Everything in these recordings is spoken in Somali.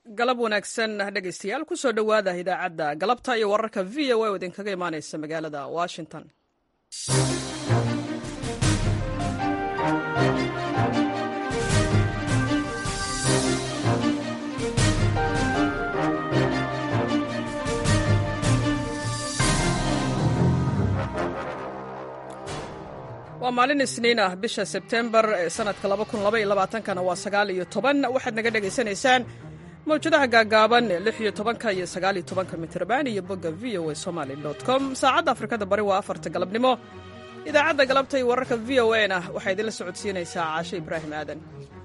galab wanaagsan dhegaystayaal kusoo dhowaada idaacadda galabta iyo wararka v o a oo idinkaga imaanaysa magaalada washington waa maalin isniin ah bisha sebtembar ee sanadka kana waa sagaal iyo toban waxaad naga dhegaysanaysaan mawjadaha gaagaaban ee lix iyo tobanka iyo sagaal iyo tobanka mitrban iyo bogga v o a somaly com saacadda afrikada bari waa afarta galabnimo idaacadda galabta iyo wararka v o a na waxaa idinla socodsiinaysaa caashe ibraahim aadan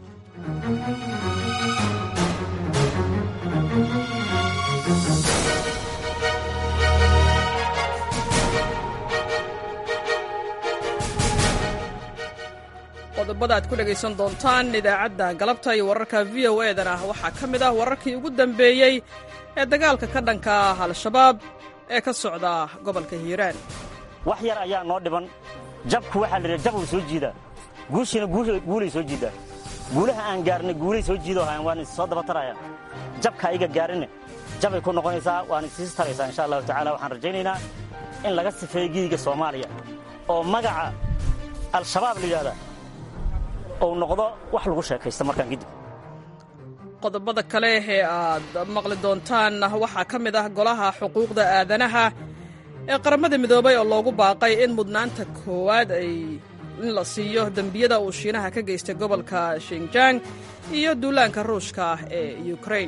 qodobada aad ku dhegaysan doontaan idaacadda galabta iyo wararka v o edana waxaa ka mid ah wararkii ugu dambeeyey ee dagaalka ka dhanka ah al-shabaab ee ka socda gobolka hiiraan wax yar ayaa noo dhiban jabku waxaa la yidhaha jab uu soo jiidaa guushiina guulay soo jiiddaa guulaha aan gaarnay guulay soo jiidoo hayan waan is soo daba tarayaan jabka iga gaarinne jabay ku noqonaysaa waan isiis taraysaa insha allahu tacala waxaan rajaynaynaa in laga sifeeyo giiga soomaaliya oo magaca al-shabaab la yidhahdaa ou noqdo wax lagu sheekaysta markaan kadib qodobada kale ee aad maqli doontaan waxaa ka mid ah golaha xuquuqda aadanaha ee qaramada midoobay oo loogu baaqay in mudnaanta koowaad ay in la siiyo dembiyada uu shiinaha ka geystay gobolka shinjang iyo duulaanka ruushka ah ee ukrain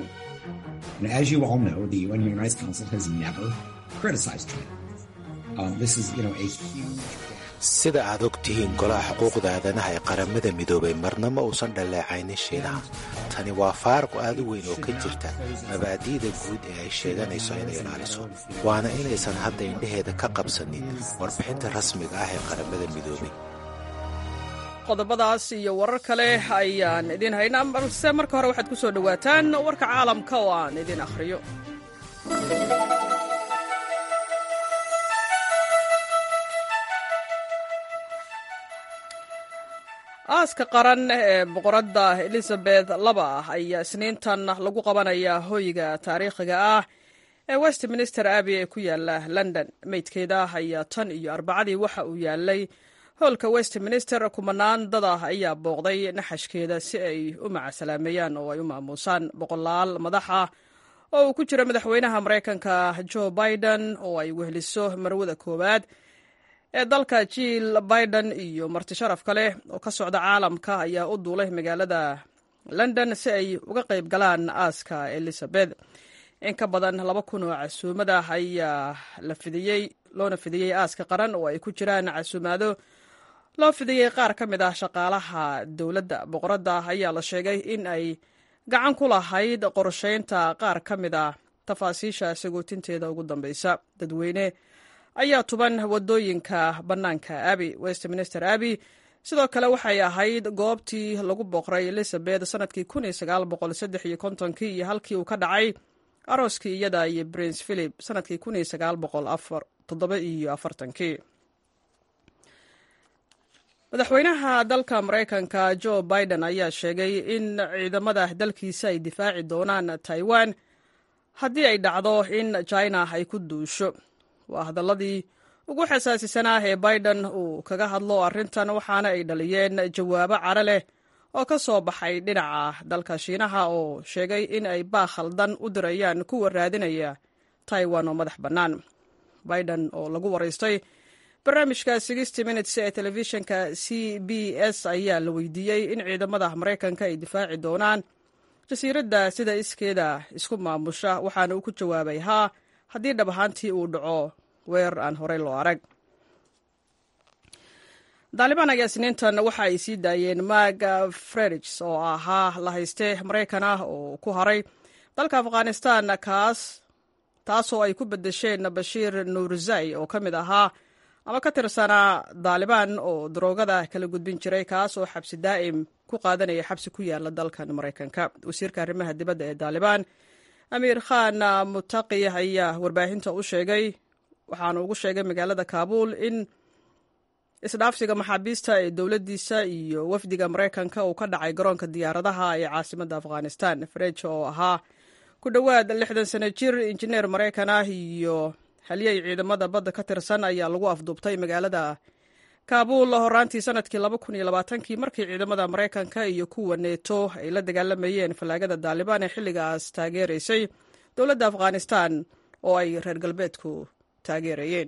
sida aad og tihiin golaha xuquuqda aadanaha ee qaramada midoobay marnama uusan dhaleecaynin shiinaha tani waa faaruq aad u weyn oo ka jirta mabaadi'da guud ee ay sheeganayso inay ilaaliso waana inaysan hadda indhaheeda ka qabsanin warbixinta rasmiga ah ee qaramada midoobay qodobadaas iyo warar kale ayaan idiin haynaa balse marka hore waxaad ku soo dhowaataan warka caalamka oo aan idin akhriyo aaska qaran ee boqoradda elizabeth laba ah ayaa isniintan lagu qabanayaa hoyga taariikhiga ah ee westminster abbey ee ku yaala london meydkeeda ayaa tan iyo arbacadii waxa uu yaalay howlka westminster kumanaan dad ah ayaa booqday naxashkeeda si ay u macasalaameeyaan oo ay u maamuusaan boqolaal madax ah oo uu ku jiro madaxweynaha maraykanka joe biden oo ay wehliso marwada koowaad ee dalka jiil biden iyo marti sharaf kale oo ka socda caalamka ayaa u duulay magaalada london si ay uga qayb galaan aaska elizabeth in ka badan laba kun oo casuumada ayaa la fidiyey loona fidiyey aaska qaran oo ay ku jiraan casuumaado loo fidiyey qaar ka mid ah shaqaalaha dowladda boqoradda ayaa la sheegay in ay gacan ku lahayd qorshaynta qaar ka mid ah tafaasiisha sagootinteeda ugu dambeysa dadweyne ayaa tuban wadooyinka bannaanka abi westminster abi sidoo kale waxay ahayd goobtii lagu boqray elizabeth sanadkii kii iyo halkii uu ka dhacay arooskii iyada iyo prince philip sanadkii kii madaxweynaha dalka maraykanka joe biden ayaa sheegay in ciidamada dalkiisa ay difaaci doonaan taiwan haddii ay dhacdo in china ay ku duusho waa hadaladii ugu xasaasisanaa ee biden uu kaga hadlo arrintan waxaana ay dhaliyeen jawaabo caro leh oo ka soo baxay dhinaca dalka shiinaha oo sheegay in ay baa khaldan u dirayaan kuwa raadinaya taiwan oo madax bannaan biden oo lagu waraystay barnaamijka sixty minutes ee telefishinka c b s ayaa la weydiiyey in ciidamada maraykanka ay difaaci doonaan jasiiradda sida iskeeda isku maamusha waxaana uu ku jawaabay haa haddii dhab ahaantii uu dhaco weerar aan horey loo arag daalibaan ayaa isniintan waxa ay sii daayeen mag fredigs oo ahaa la hayste maraykan ah oo ku haray dalka afghanistan kaas taasoo ay ku bedesheen bashiir nuurzai oo ka mid ahaa ama ka tirsanaa daalibaan oo daroogada kala gudbin jiray kaas oo xabsi daa'im ku qaadanaya xabsi ku yaala dalkan maraykanka wasiirka arrimaha dibadda ee daalibaan amiir khan mutaqi ayaa warbaahinta u sheegay waxaana ugu sheegay magaalada kaabuul in isdhaafsiga maxaabiista ee dowladdiisa iyo wafdiga maraykanka uu ka dhacay garoonka diyaaradaha ee caasimadda afghanistan frejo oo ahaa ku dhowaad lixdan sano jir injineer maraykan ah iyo halyey ciidamada badda ka tirsan ayaa lagu afduubtay magaalada kaabuul horaantii sanadkii kii markii ciidamada maraykanka iyo kuwa neeto ay la dagaalamayeen fallaagada daalibaan ee xilligaas taageeraysay dowladda afghanistan oo ay reer galbeedku taageerayeen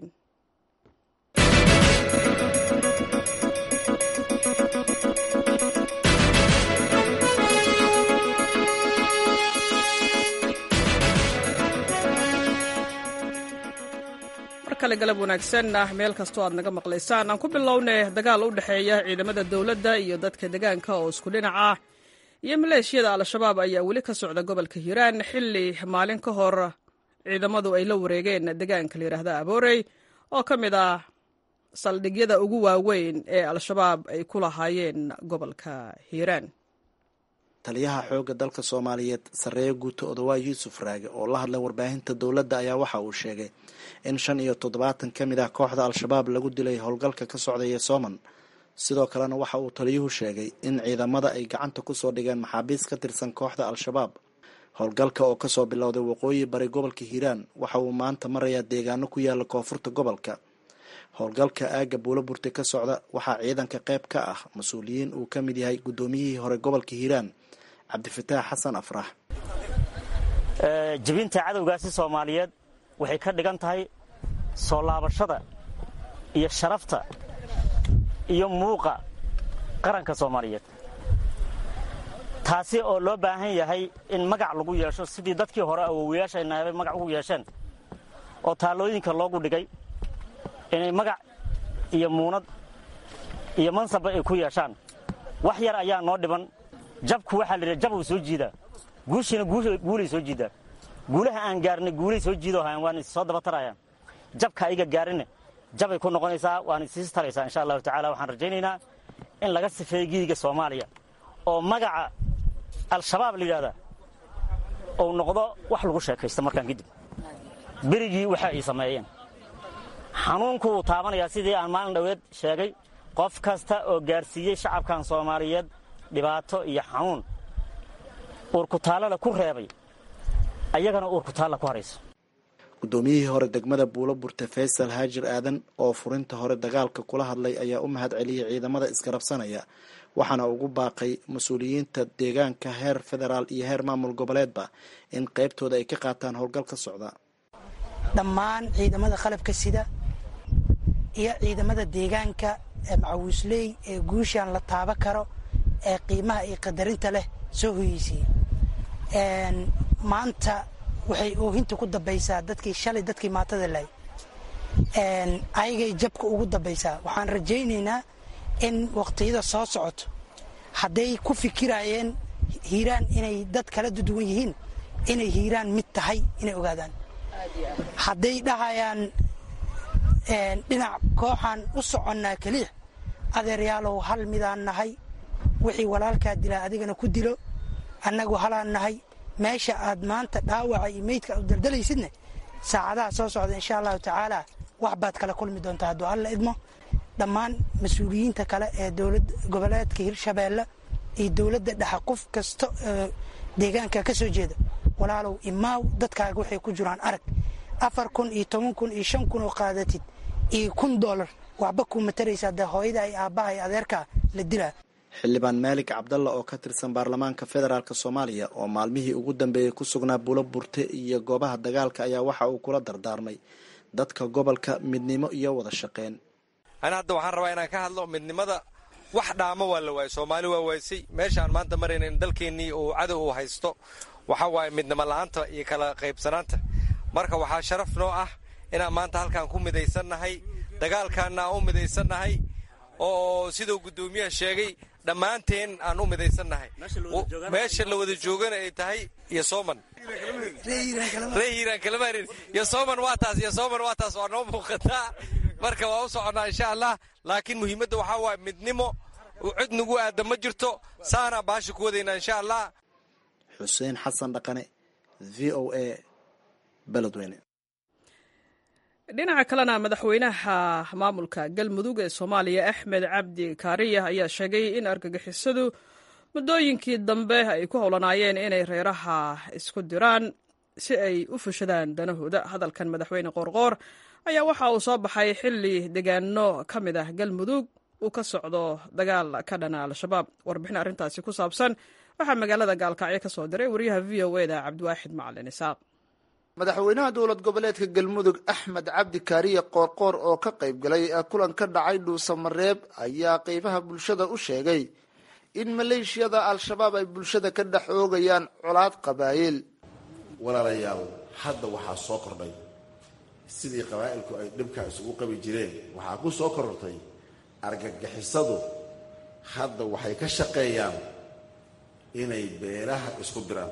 kale galab wanaagsan ah meel kastoo aad naga maqlaysaan aan ku bilownay dagaal u dhexeeya ciidamada dowladda iyo dadka degaanka oo isku dhinac ah iyo maleeshiyada al-shabaab ayaa weli ka socda gobolka hiiraan xilli maalin ka hor ciidamadu ay la wareegeen degaanka la yidhaahda aboorey oo ka mid ah saldhigyada ugu waaweyn ee al-shabaab ay ku lahaayeen gobolka hiiraan taliyaha xoogga dalka soomaaliyeed sarreeye guuto odawaa yuusuf raage oo la hadlay warbaahinta dowladda ayaa waxa uu sheegay in shan iyo toddobaatan ka mid ah kooxda al-shabaab lagu dilay howlgalka ka socdaya sooman sidoo kalena waxa uu taliyuhu sheegay in ciidamada ay gacanta kusoo dhigeen maxaabiis ka tirsan kooxda al-shabaab howlgalka oo kasoo bilowday waqooyi bari gobolka hiiraan waxa uu maanta marayaa deegaano ku yaala koonfurta gobolka howlgalka aagga buulo burte ka socda waxaa ciidanka qayb ka ah mas-uuliyiin uu ka mid yahay guddoomiyihii hore gobolka hiiraan cabdifataax xasan afrax jebinta cadowgaasi soomaaliyeed waxay ka dhigan tahay soo laabashada iyo sharafta iyo muuqa qaranka soomaaliyeed taasi oo loo baahan yahay in magac lagu yeesho sidii dadkii hore awowayaashaynaabay magac ugu yeesheen oo taallooyinka loogu dhigay inay magac iyo muunad iyo mansabba ay ku yeeshaan wax yar ayaa noo dhiban jabku waxaa layidhaha jab uu soo jiidaa guushiina guulay soo jiidaa guulaha aan gaarnay guulay soo jiidoo hayan waan is soo daba tarayaan jabka ayaga gaarinne jabay ku noqonaysaa waan isiis taraysaa insha allahu tacala waxaan rajaynaynaa in laga sifeeyo gidiga soomaaliya oo magaca al-shabaab la yidhahdaa uu noqdo wax lagu sheekaysto markaan kadib berigii waxa ay sameeyeen xanuunku wuu taabanayaa sidii aan maalin dhoweed sheegay qof kasta oo gaarsiiyey shacabkan soomaaliyeed dhibaato iyo xanuun uurkutaallada ku reebay ayagana uurkutaalla ku harayso guddoomiyihii hore degmada buulo burte faysal haajir aadan oo furinta hore dagaalka kula hadlay ayaa u mahad celiyay ciidamada isgarabsanaya waxaana ugu baaqay mas-uuliyiinta deegaanka heer federaal iyo heer maamul goboleedba in qaybtooda ay ka qaataan howlgal ka socda dhammaan ciidamada qalabka sida iyo ciidamada deegaanka ee macawiisley ee guushaan la taaba karo ee qiimaha iyo qadarinta leh soo hoyeysay maanta waxay oohinta ku dambaysaa dadkii shalay dadkii maatada lahay ayagay jabka ugu dambaysaa waxaan rajaynaynaa in waqtiyada soo socoto hadday ku fikirayeen hiiraan inay dad kala duwan yihiin inay hiiraan mid tahay inay ogaadaan hadday dhahayaan dhinac kooxaan u soconnaa keliya adeeryaalow hal midaan nahay wixii walaalkaa dilaa adigana ku dilo annagu halaan nahay meesha aad maanta dhaawaca iyo meydka u daldalaysidne saacadaha soo socda insha allahu tacaala wax baad kala kulmi doontaa hadduu alla idmo dhammaan mas-uuliyiinta kale ee dowlad goboleedka hirshabeelle iyo dowladda dhexe qof kasta oo deegaanka ka soo jeeda walaalow imaaw dadkaaga waxay ku jiraan arag afar kun iyo toban kun iyo shan kun oo qaadatid iyo kun doolar waxba kuu mataraysaa dee hooyada ay aabbaha iyo adeerkaa la dilaa xildhibaan maalik cabdalla oo ka tirsan baarlamaanka federaalk soomaaliya oo maalmihii ugu dambeeyey ku sugnaa buulo burte iyo goobaha dagaalka ayaa waxa uu kula dardaarmay dadka gobolka midnimo iyo wada shaqeyn ana hadda waxaan rabaa inaan ka hadlo midnimada wax dhaamo waa la waayay soomaali waa waaysay meeshaan maanta maraynan dalkeennii uu cadow uu haysto waxa waaye midnimo la-aanta iyo kala qaybsanaanta marka waxaa sharaf noo ah inaan maanta halkaan ku midaysannahay dagaalkaana aan u midaysannahay oo siduu guddoomiyaha sheegay dhammaanteen aan u midaysannahay meesha la wada joogana ay tahay iyo sooman ree hiiraan kalamarin iyo sooman waa taas iyo sooman waa taas waa noo muuqataa marka waa u soconnaa insha allah laakiin muhiimadda waxaa waaye midnimo cid nagu aada ma jirto saanaa baasha ku wadaynaa insha allah xuseen xasan dhaqane v o a beledweyne dhinaca kalena madaxweynaha maamulka galmudug ee soomaaliya axmed cabdi kaariya ayaa sheegay in argagixisadu muddooyinkii dambe ay ku howlanaayeen inay reeraha isku diraan si ay u fushadaan danahooda hadalkan madaxweyne qoorqoor ayaa waxa uu soo baxay xilli deegaano ka mid ah galmudug uu ka socdo dagaal ka dhana al-shabaab warbixin arrintaasi ku saabsan waxaa magaalada gaalkacyo ka soo diray wariyaha v o eda cabdiwaaxid macalin isaaq madaxweynaha dowlad goboleedka galmudug axmed cabdi kaariye qoorqoor oo ka qayb galay kulan ka dhacay dhuusamareeb ayaa qeybaha bulshada u sheegay in maleeshiyada al-shabaab ay bulshada ka dhex oogayaan colaad qabaayil walaalayaal hadda waxaa soo kordhay sidii qabaa'ilku ay dhibkaa isugu qabi jireen waxaa ku soo korortay argagixisadu hadda waxay ka shaqeeyaan inay beelaha isku diraan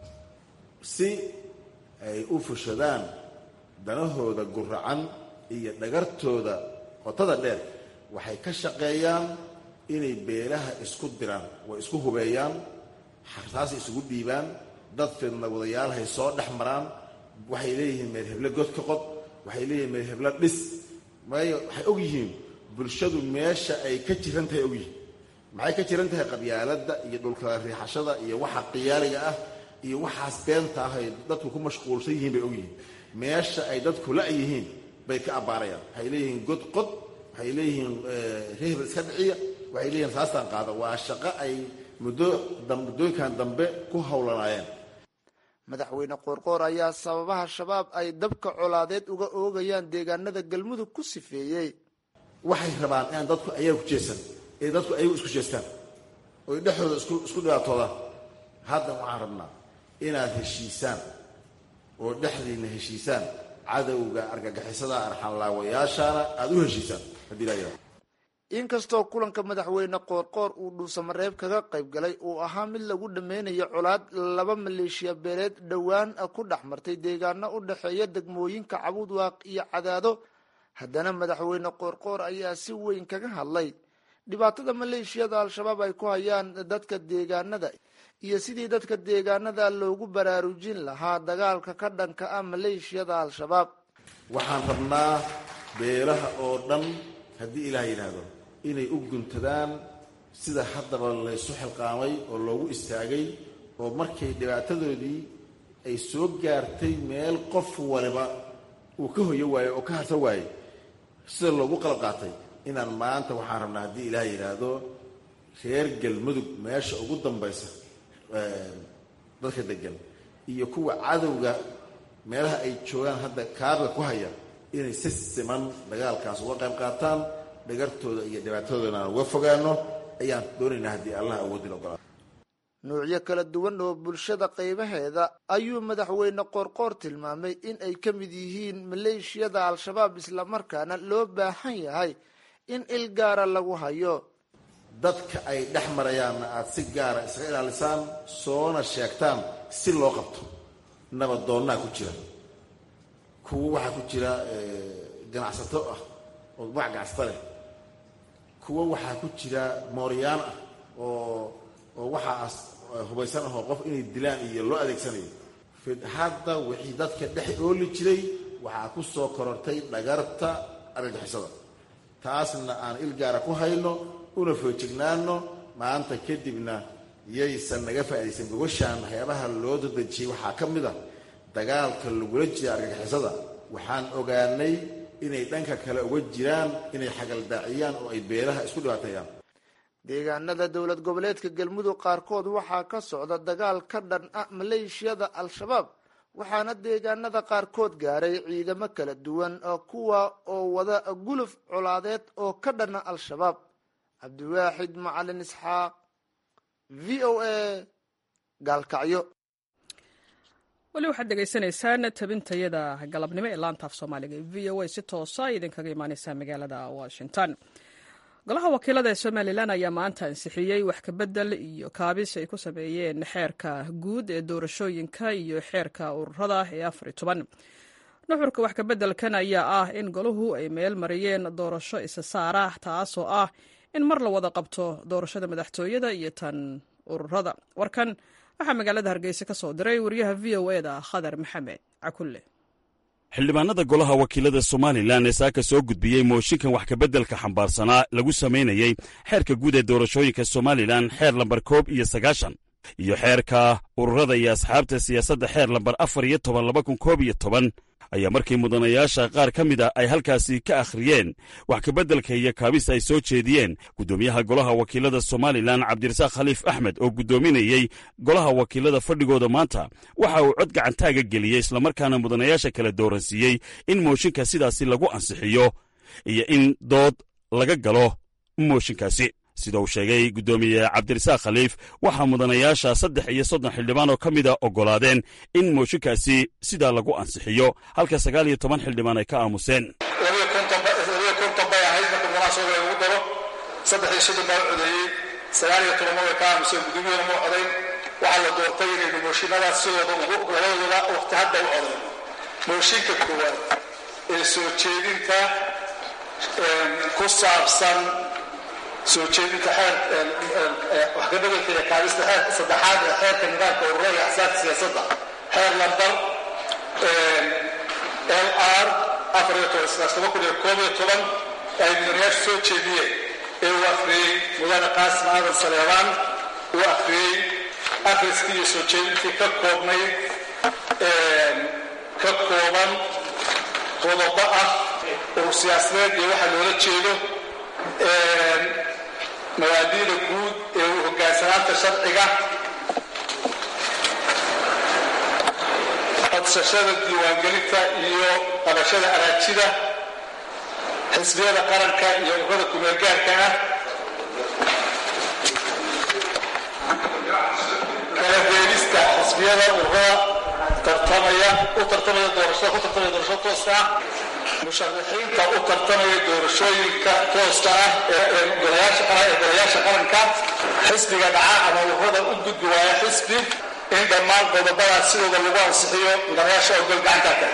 si ay u fushadaan danahooda guracan iyo dhagartooda qotada dheer waxay ka shaqeeyaan inay beelaha isku diraan way isku hubeeyaan xartaasay isugu dhiibaan dad fidna wadayaalhay soo dhex maraan waxay leeyihiin meel heble god ka qod waxay leeyihiin meel heblo dhis maayo waxay og yihiin bulshadu meesha ay ka jiran tahay og yihiin maxay ka jiran tahay qabyaaladda iyo dhulkala riixashada iyo waxa qiyaaliga ah iyo waxaas beenta ah ay dadku ku mashquulsan yihiin bay og yihiin meesha ay dadku la-yihiin bay ka abbaarayaan waxay leeyihiin god qod waxay leeyihiin rehbel iska dhiciya waxay leeyihiin saastaan qaada waa shaqo ay muddo muddooyinkan dambe ku howlanaayeen madaxweyne qoorqoor ayaa sababaha shabaab ay dabka colaadeed uga oogayaan deegaanada galmudug ku sifeeyey waxay rabaan inaan dadku ayaga ku jeesan ee dadku ayagu isku jeestaan oy dhexdooda isku isku dhibaatoodaan hadda waxaan rabnaa inaad heshiisaan oo dhexdiinna heshiisaan cadowga argagixisada arxanlaawayaashaana aada u heshiisaan haddii laa yidhaha inkastoo kulanka madaxweyne qoorqoor uu dhuusamareeb kaga qayb galay uu ahaa mid lagu dhameynayo colaad laba maleeshiya beeleed dhowaan ku dhex martay deegaano u dhexeeya degmooyinka cabudwaaq iyo cadaado haddana madaxweyne qoorqoor ayaa si weyn kaga hadlay dhibaatada maleeshiyada al-shabaab ay ku hayaan dadka deegaanada iyo sidii dadka deegaanada loogu baraarujin lahaa dagaalka ka dhanka ah maleeshiyada al-shabaab waxaan rabnaa beelaha oo dhan haddii ilaah yidhaahdo inay u guntadaan sida haddaba laysu xilqaamay oo loogu istaagay oo markay dhibaatadoodii ay soo gaartay meel qof waliba uu ka hoyo waayo oo ka harsa waaye sida loogu qalab qaatay inaan maanta waxaan rabnaa haddii ilaah yidhaahdo reer galmudug meesha ugu dambaysa dadka degan iyo kuwa cadowga meelaha ay joogaan hadda kaabiga ku haya inay si siman dagaalkaas uga qayb qaataan dhagartooda iyo dhibaatadoodana aan uga fogaano ayaan doonaynaa haddii allah awoodin ogolaa nuucyo kala duwan oo bulshada qaybaheeda ayuu madaxweyne qoorqoor tilmaamay in ay ka mid yihiin maleeshiyada al-shabaab islamarkaana loo baahan yahay in il gaara lagu hayo dadka ay dhex marayaanna aada si gaara isaga ilaalisaan soona sheegtaan si loo qabto nabadoonnaa ku jira kuwo waxaa ku jira ganacsato ah oo magac ganacsata leh kuwo waxaa ku jira mooryaan ah oo oo waxaas hubaysan ahoo qof inay dilaan iyo loo adeegsanayo hadda wixii dadka dhex ooli jiray waxaa ku soo korortay dhagarta argagixisada taasna aan il gaara ku hayno una foojignaano maanta kadibna yaysan naga faa'iidaysan gogoshaan waxyaabaha loo dadejiyey waxaa ka mid a dagaalka lagula jira argagixisada waxaan ogaanay inay dhanka kale uga jiraan inay xagaldaaciyaan oo ay beelaha isku dhibaateeyaan deegaanada dowlad goboleedka galmudug qaarkood waxaa ka socda dagaal ka dhan ah maleeshiyada al-shabaab waxaana deegaanada qaarkood gaaray ciidamo kala duwan kuwa oo wada guluf colaadeed oo ka dhana al-shabaab cabdiwaaxid macalin isxaaq v o a gaalkacyo weli waxaad dhegaysanaysaan tabintayada galabnimo ee laantaaf soomaaliga ee v o a si toosa idinkaga imaaneysaa magaalada washington golaha wakiilada ee somalilan ayaa maanta ansixiyey wax kabedel iyo kaabis ay ku sameeyeen xeerka guud ee doorashooyinka iyo xeerka ururada ee afar toban nuxurka wax kabedelkan ayaa ah in golahu ay meel mariyeen doorasho isa saara taasoo ah in mar la wada qabto doorashada madaxtooyada iyo tan ururada warkan waxaa magaalada hargeysa ka soo diray wariyaha v o e da khadar maxamed cakulle xildhibaanada golaha wakiilada somalilan ee saaka soo gudbiyey mooshinkan wax kabeddelka xambaarsanaa lagu samaynayey xeerka guud ee doorashooyinka somalilan xeer lambar koob iyo sagaashan iyo xeerka ururada iyo asxaabta siyaasadda xeer lambar afar iyo toban laba kun koob iyo toban ayaa markii mudanayaasha qaar ka mid a ay halkaasi ka akhriyeen wax kabeddelka iyo kaabis ay soo jeediyeen guddoomiyaha golaha wakiilada somalilan cabdirasaaq khaliif axmed oo guddoominayey golaha wakiilada fadhigooda maanta waxa uu cod gacantaaga geliyey islamarkaana mudanayaasha kala dooransiiyey in mooshinka sidaasi lagu ansixiyo iyo in dood laga galo mooshinkaasi sida uu sheegay guddoomiye cabdirasaaq khaliif waxaa mudanayaasha saddex iyo soddon xildhibaan oo ka mida oggolaadeen in mooshinkaasi sidaa lagu ansixiyo halka sagaal iyo toban xildhibaan ay ka aamuseen labiyo konton bay ahayd marka munaasabada lagu daro saddex iyo soddon baa codeeyey sagaal iyo tobanna way ka aamuseen guddoomiyada ma codayn waxaa la doortay inaynu mooshinadaas sidooda ugu labadooda waqti hadda u codayn mooshinka koowaad ee soo jeedinta ku saabsan soo jeedinta xeer wax ka bedelka iyo kaabista xeerka saddexaad ee xeerka nidaamka ururada iyo axsaabta siyaasadda xeer lambar l r afar iyo toban sidaas toban kun iyo koob iyo toban ay mudanayaashu soo jeediyeen ee uu akhriyey mudane qaasim aadan saleebaan uu akhriyey akhriskii iyo soo jeedintii ka koobnayd ka kooban qodobo ah urur siyaasadeed iyo waxa loola jeedo mabaadiida guud ee u hoggaansanaanta sharciga codsashada diiwaangelinta iyo qabashada araajida xisbiyada qaranka iyo ururada kumeelgaarka ah kala beelista xisbiyada ururada tartamaya u tartamaya doorashada ku tartamaya doorashada tooska ah musharaxiinta u tartamaya doorashooyinka tooska ah ee golayaasha qaranka xisbiga dhaca ama ururada u gudbi waaya xisbi in dhammaan qodobadaas sidooda lagu ansixiyo mudanayaasha ogol gacanta kale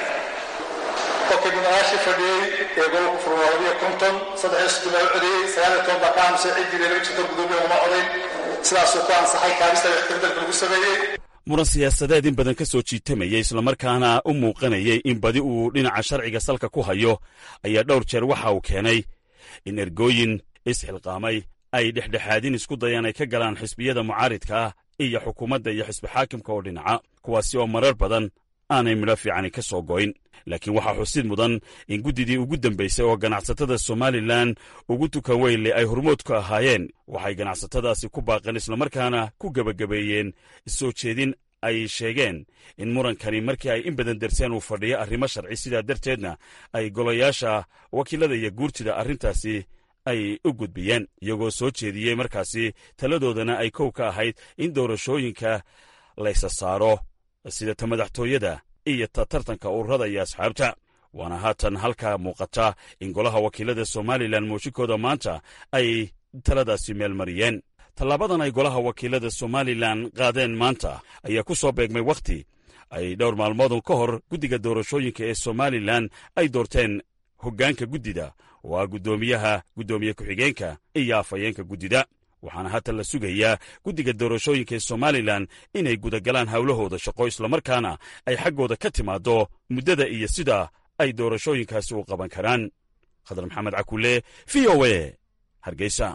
qofkii mudanayaashii fadhiyey ee gobolka furma labiyo konton saddex iyo soddon baa u codeeyey sagaal iyo toban baa ka aamusay ciddii laba jirta gudoomiya uma codayn sidaasuu ku ansaxay kaabista waxkabeddelka lagu sameeyey muran siyaasadeed in badan ka soo jiitamayay islamarkaana u muuqanayay in badi uu dhinaca sharciga salka ku hayo ayaa dhowr jeer waxa uu keenay in ergooyin isxilqaamay ay dhexdhexaadin isku dayaan ay ka galaan xisbiyada mucaaridka ah iyo xukuumadda iyo xisbi xaakimka oo dhinaca kuwaasi oo marar badan aanay midho fiicani ka soo goyn laakiin waxaa xusid mudan in guddidii ugu dambaysay oo ganacsatada somalilan ugu tukan weynle ay hormood ku ahaayeen waxay ganacsatadaasi ku baaqeen islamarkaana ku gebagabeeyeen soo jeedin ay sheegeen in murankani markii ay in badan darseen uu fadhiyo arrimo sharci sidaa darteedna ay golayaasha wakiilada iyo guurtida arrintaasi ay u gudbiyeen iyagoo soo jeediyey markaasi taladoodana ay kow ka ahayd in doorashooyinka laysa saaro sida ta madaxtooyada iyo ta tartanka ururada iyo asxaabta waana haatan halkaa muuqata in golaha wakiilada somalilan mooshinkooda maanta ay taladaasi meel mariyeen tallaabadan ay golaha wakiilada somalilan qaadeen maanta ayaa ku soo beegmay wakhti ay dhowr maalmoodun ka hor guddiga doorashooyinka ee somalilan ay doorteen hoggaanka guddida oo ah guddoomiyaha guddoomiye ku-xigeenka iyo afhayeenka guddida waxaana haatan la sugayaa guddiga doorashooyinka ee somalilan inay gudagalaan howlahooda shaqo islamarkaana ay xaggooda ka timaaddo muddada iyo sida ay doorashooyinkaasi u qaban karaan khadar maxamed cakule v o e hargeysa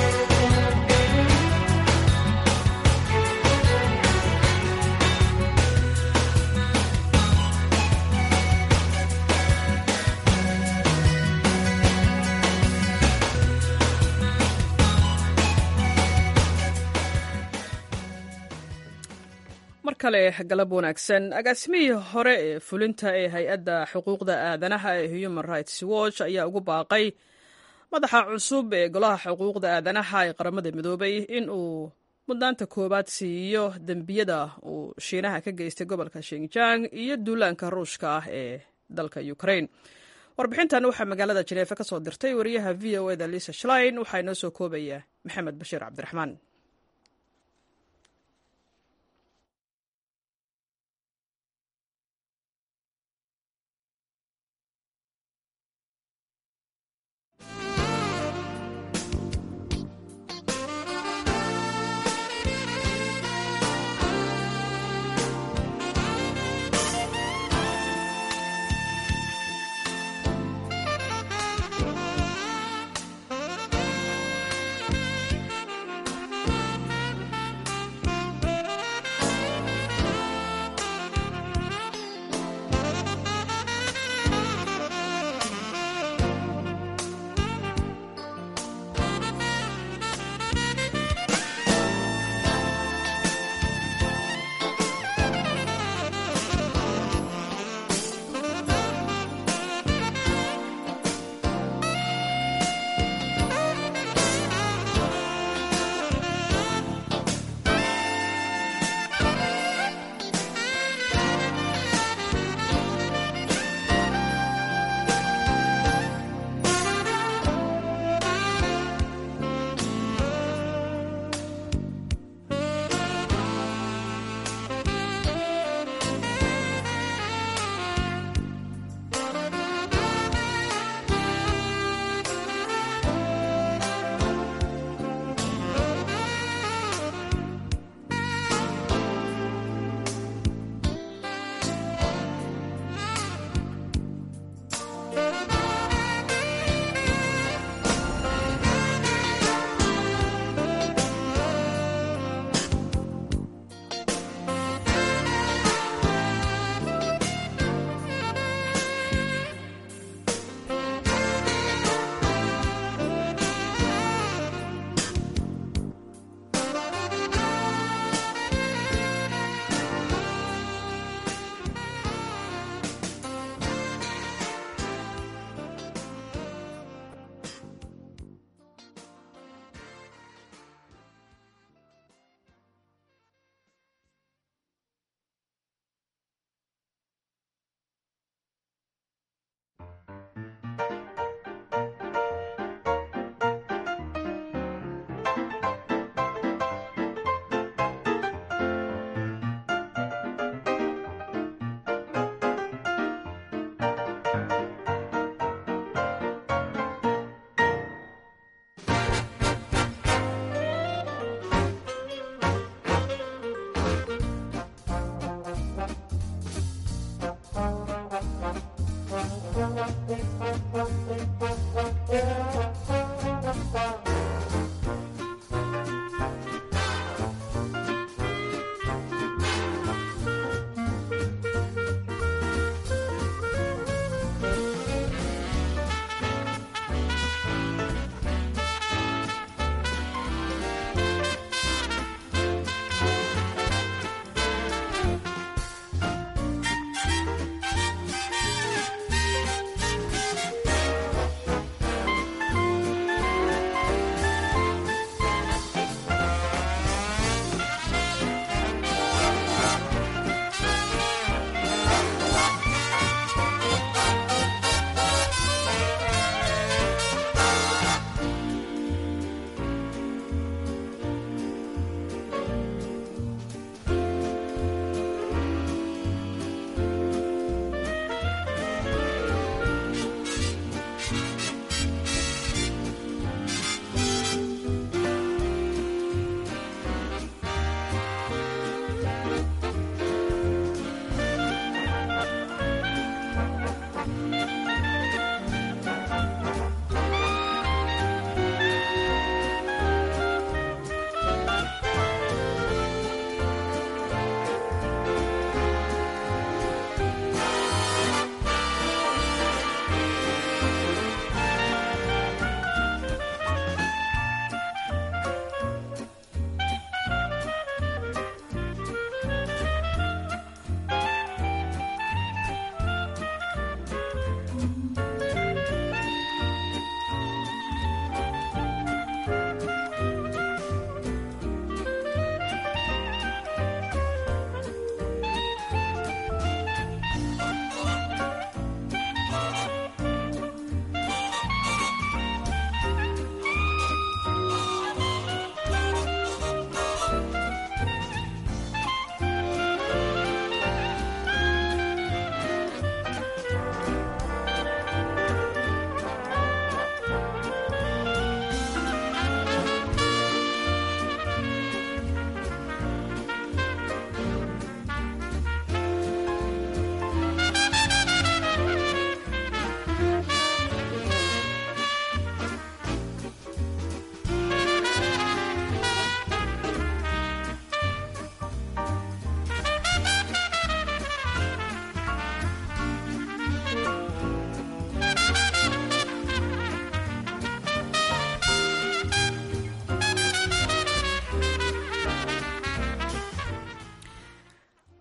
mar kale galab wanaagsan agaasimihii hore ee fulinta ee hay-adda xuquuqda aadanaha ee human rights watch ayaa ugu baaqay madaxa cusub ee golaha xuquuqda aadanaha ee qaramada midoobay in uu mudnaanta koowaad siiyo dembiyada uu shiinaha ka geystay gobolka shinjang iyo duulaanka ruushka ah ee dalka ukraine warbixintan waxaa magaalada jeneefa ka soo dirtay wariyaha v o eda lisa shlein waxaa inoo soo koobaya maxamed bashiir cabdiraxmaan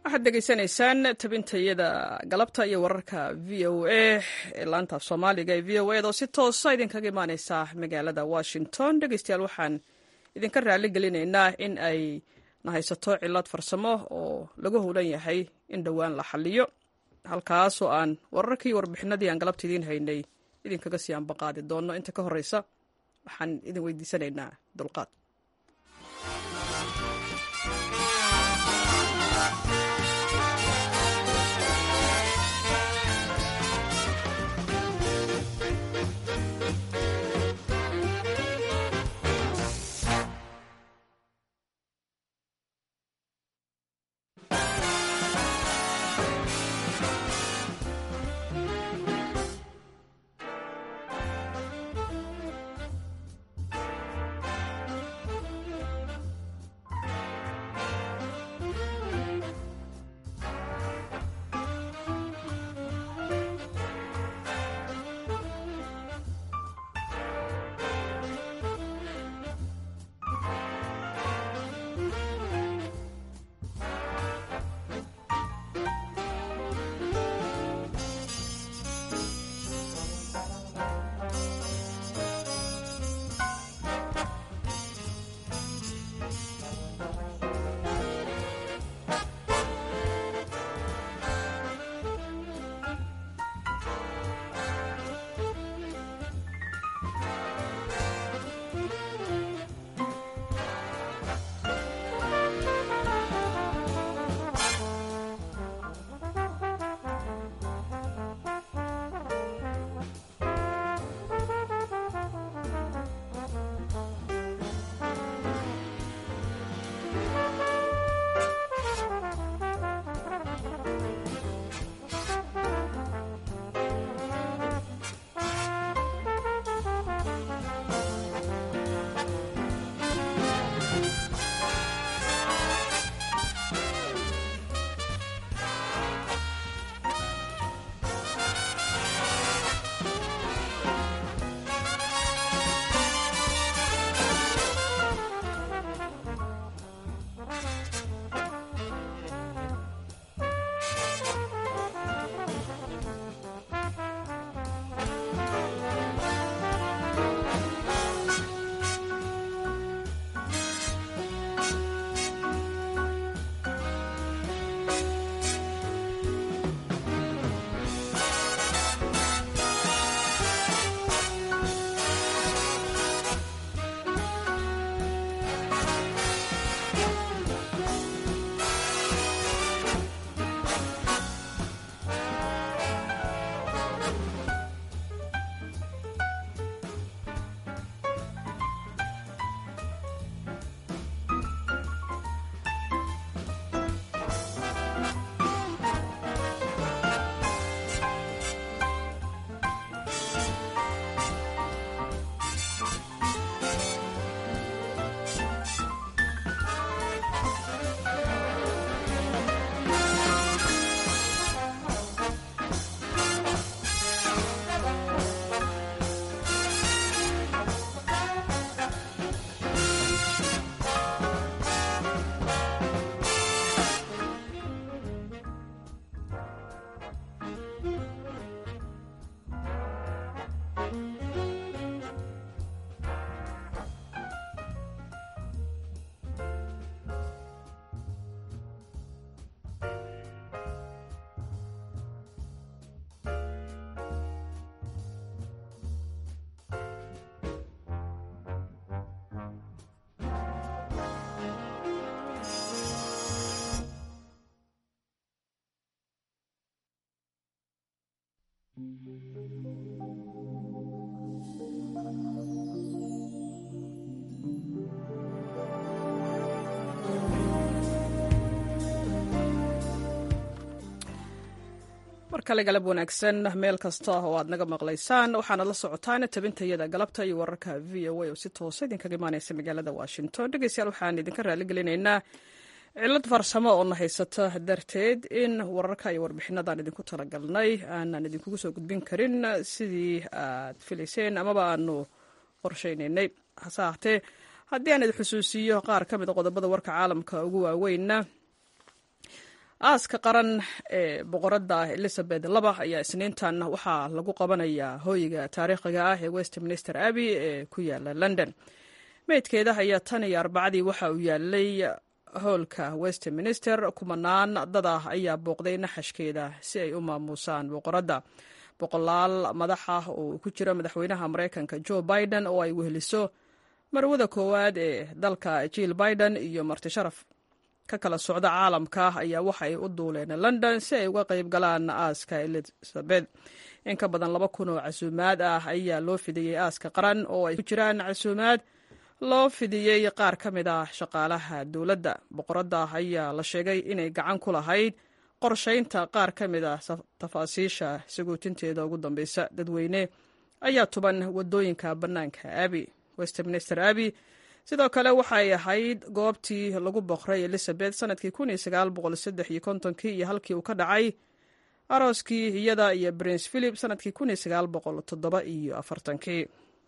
waxaad degeysanaysaan tabintayada galabta iyo wararka v o a ee laantaaf soomaaliga ee v o eda oo si toosa idinkaga imaaneysa magaalada washington dhegeystayaal waxaan idinka raali gelinaynaa in ay na haysato cilad farsamo oo lagu howlan yahay in dhowaan la xaliyo halkaasoo aan wararkii warbixinadii aan galabta idiin haynay idinkaga sii anbaqaadi doono inta ka horeysa waxaan idin weydiisanaynaa dulqaad mar kale galab wanaagsan meel kasta oo aad naga maqlaysaan waxaanad la socotaan tabintayada galabta iyo wararka v o a oo si toosa idinkaga imaaneysa magaalada washington dhegeystayaal waxaan idinka raaligelinaynaa cilad farsamo oo na haysata darteed in wararka iyo warbixinadaan idinku talagalnay aanan idinkugu soo gudbin karin sidii aad filayseen amaba aanu qorshaynaynay hase ahaatee haddii aan idin xusuusiyo qaar ka mid a qodobada warka caalamka ugu waaweynna aaska qaran ee boqoradda elizabeth laba ayaa isniintan waxaa lagu qabanayaa hooyiga taariikhiga ah ee westminster abbey ee ku yaala london meydkeeda ayaa tan iyo arbacadii waxa uu yaalay howlka westminster kumanaan dad ah ayaa booqday naxashkeeda si ay u maamuusaan boqoradda boqolaal madax ah oo ku jira madaxweynaha maraykanka joe biden oo ay weheliso marwada koowaad ee dalka jill biden iyo marti sharaf ka kala socda caalamka ayaa waxa ay u duuleen london si ay uga qayb galaan aaska elizabeth in ka badan laba kun oo casuumaad ah ayaa loo fidiyey aaska qaran oo ay ku jiraan casuumaad loo fidiyey qaar ka mid ah shaqaalaha dowladda boqoradda ayaa la sheegay inay gacan ku lahayd qorshaynta qaar ka mid ah tafaasiisha sagootinteeda ugu dambeysa dadweyne ayaa tuban wadooyinka bannaanka abi westminster abbey sidoo kale waxay ahayd goobtii lagu boqray elizabeth sanadkii kun iyo sagaal boqol saddex iyo kontonkii iyo halkii uu ka dhacay arooskii iyada iyo prince philip sanadkii kun iyo sagaal boqol toddoba iyo afartankii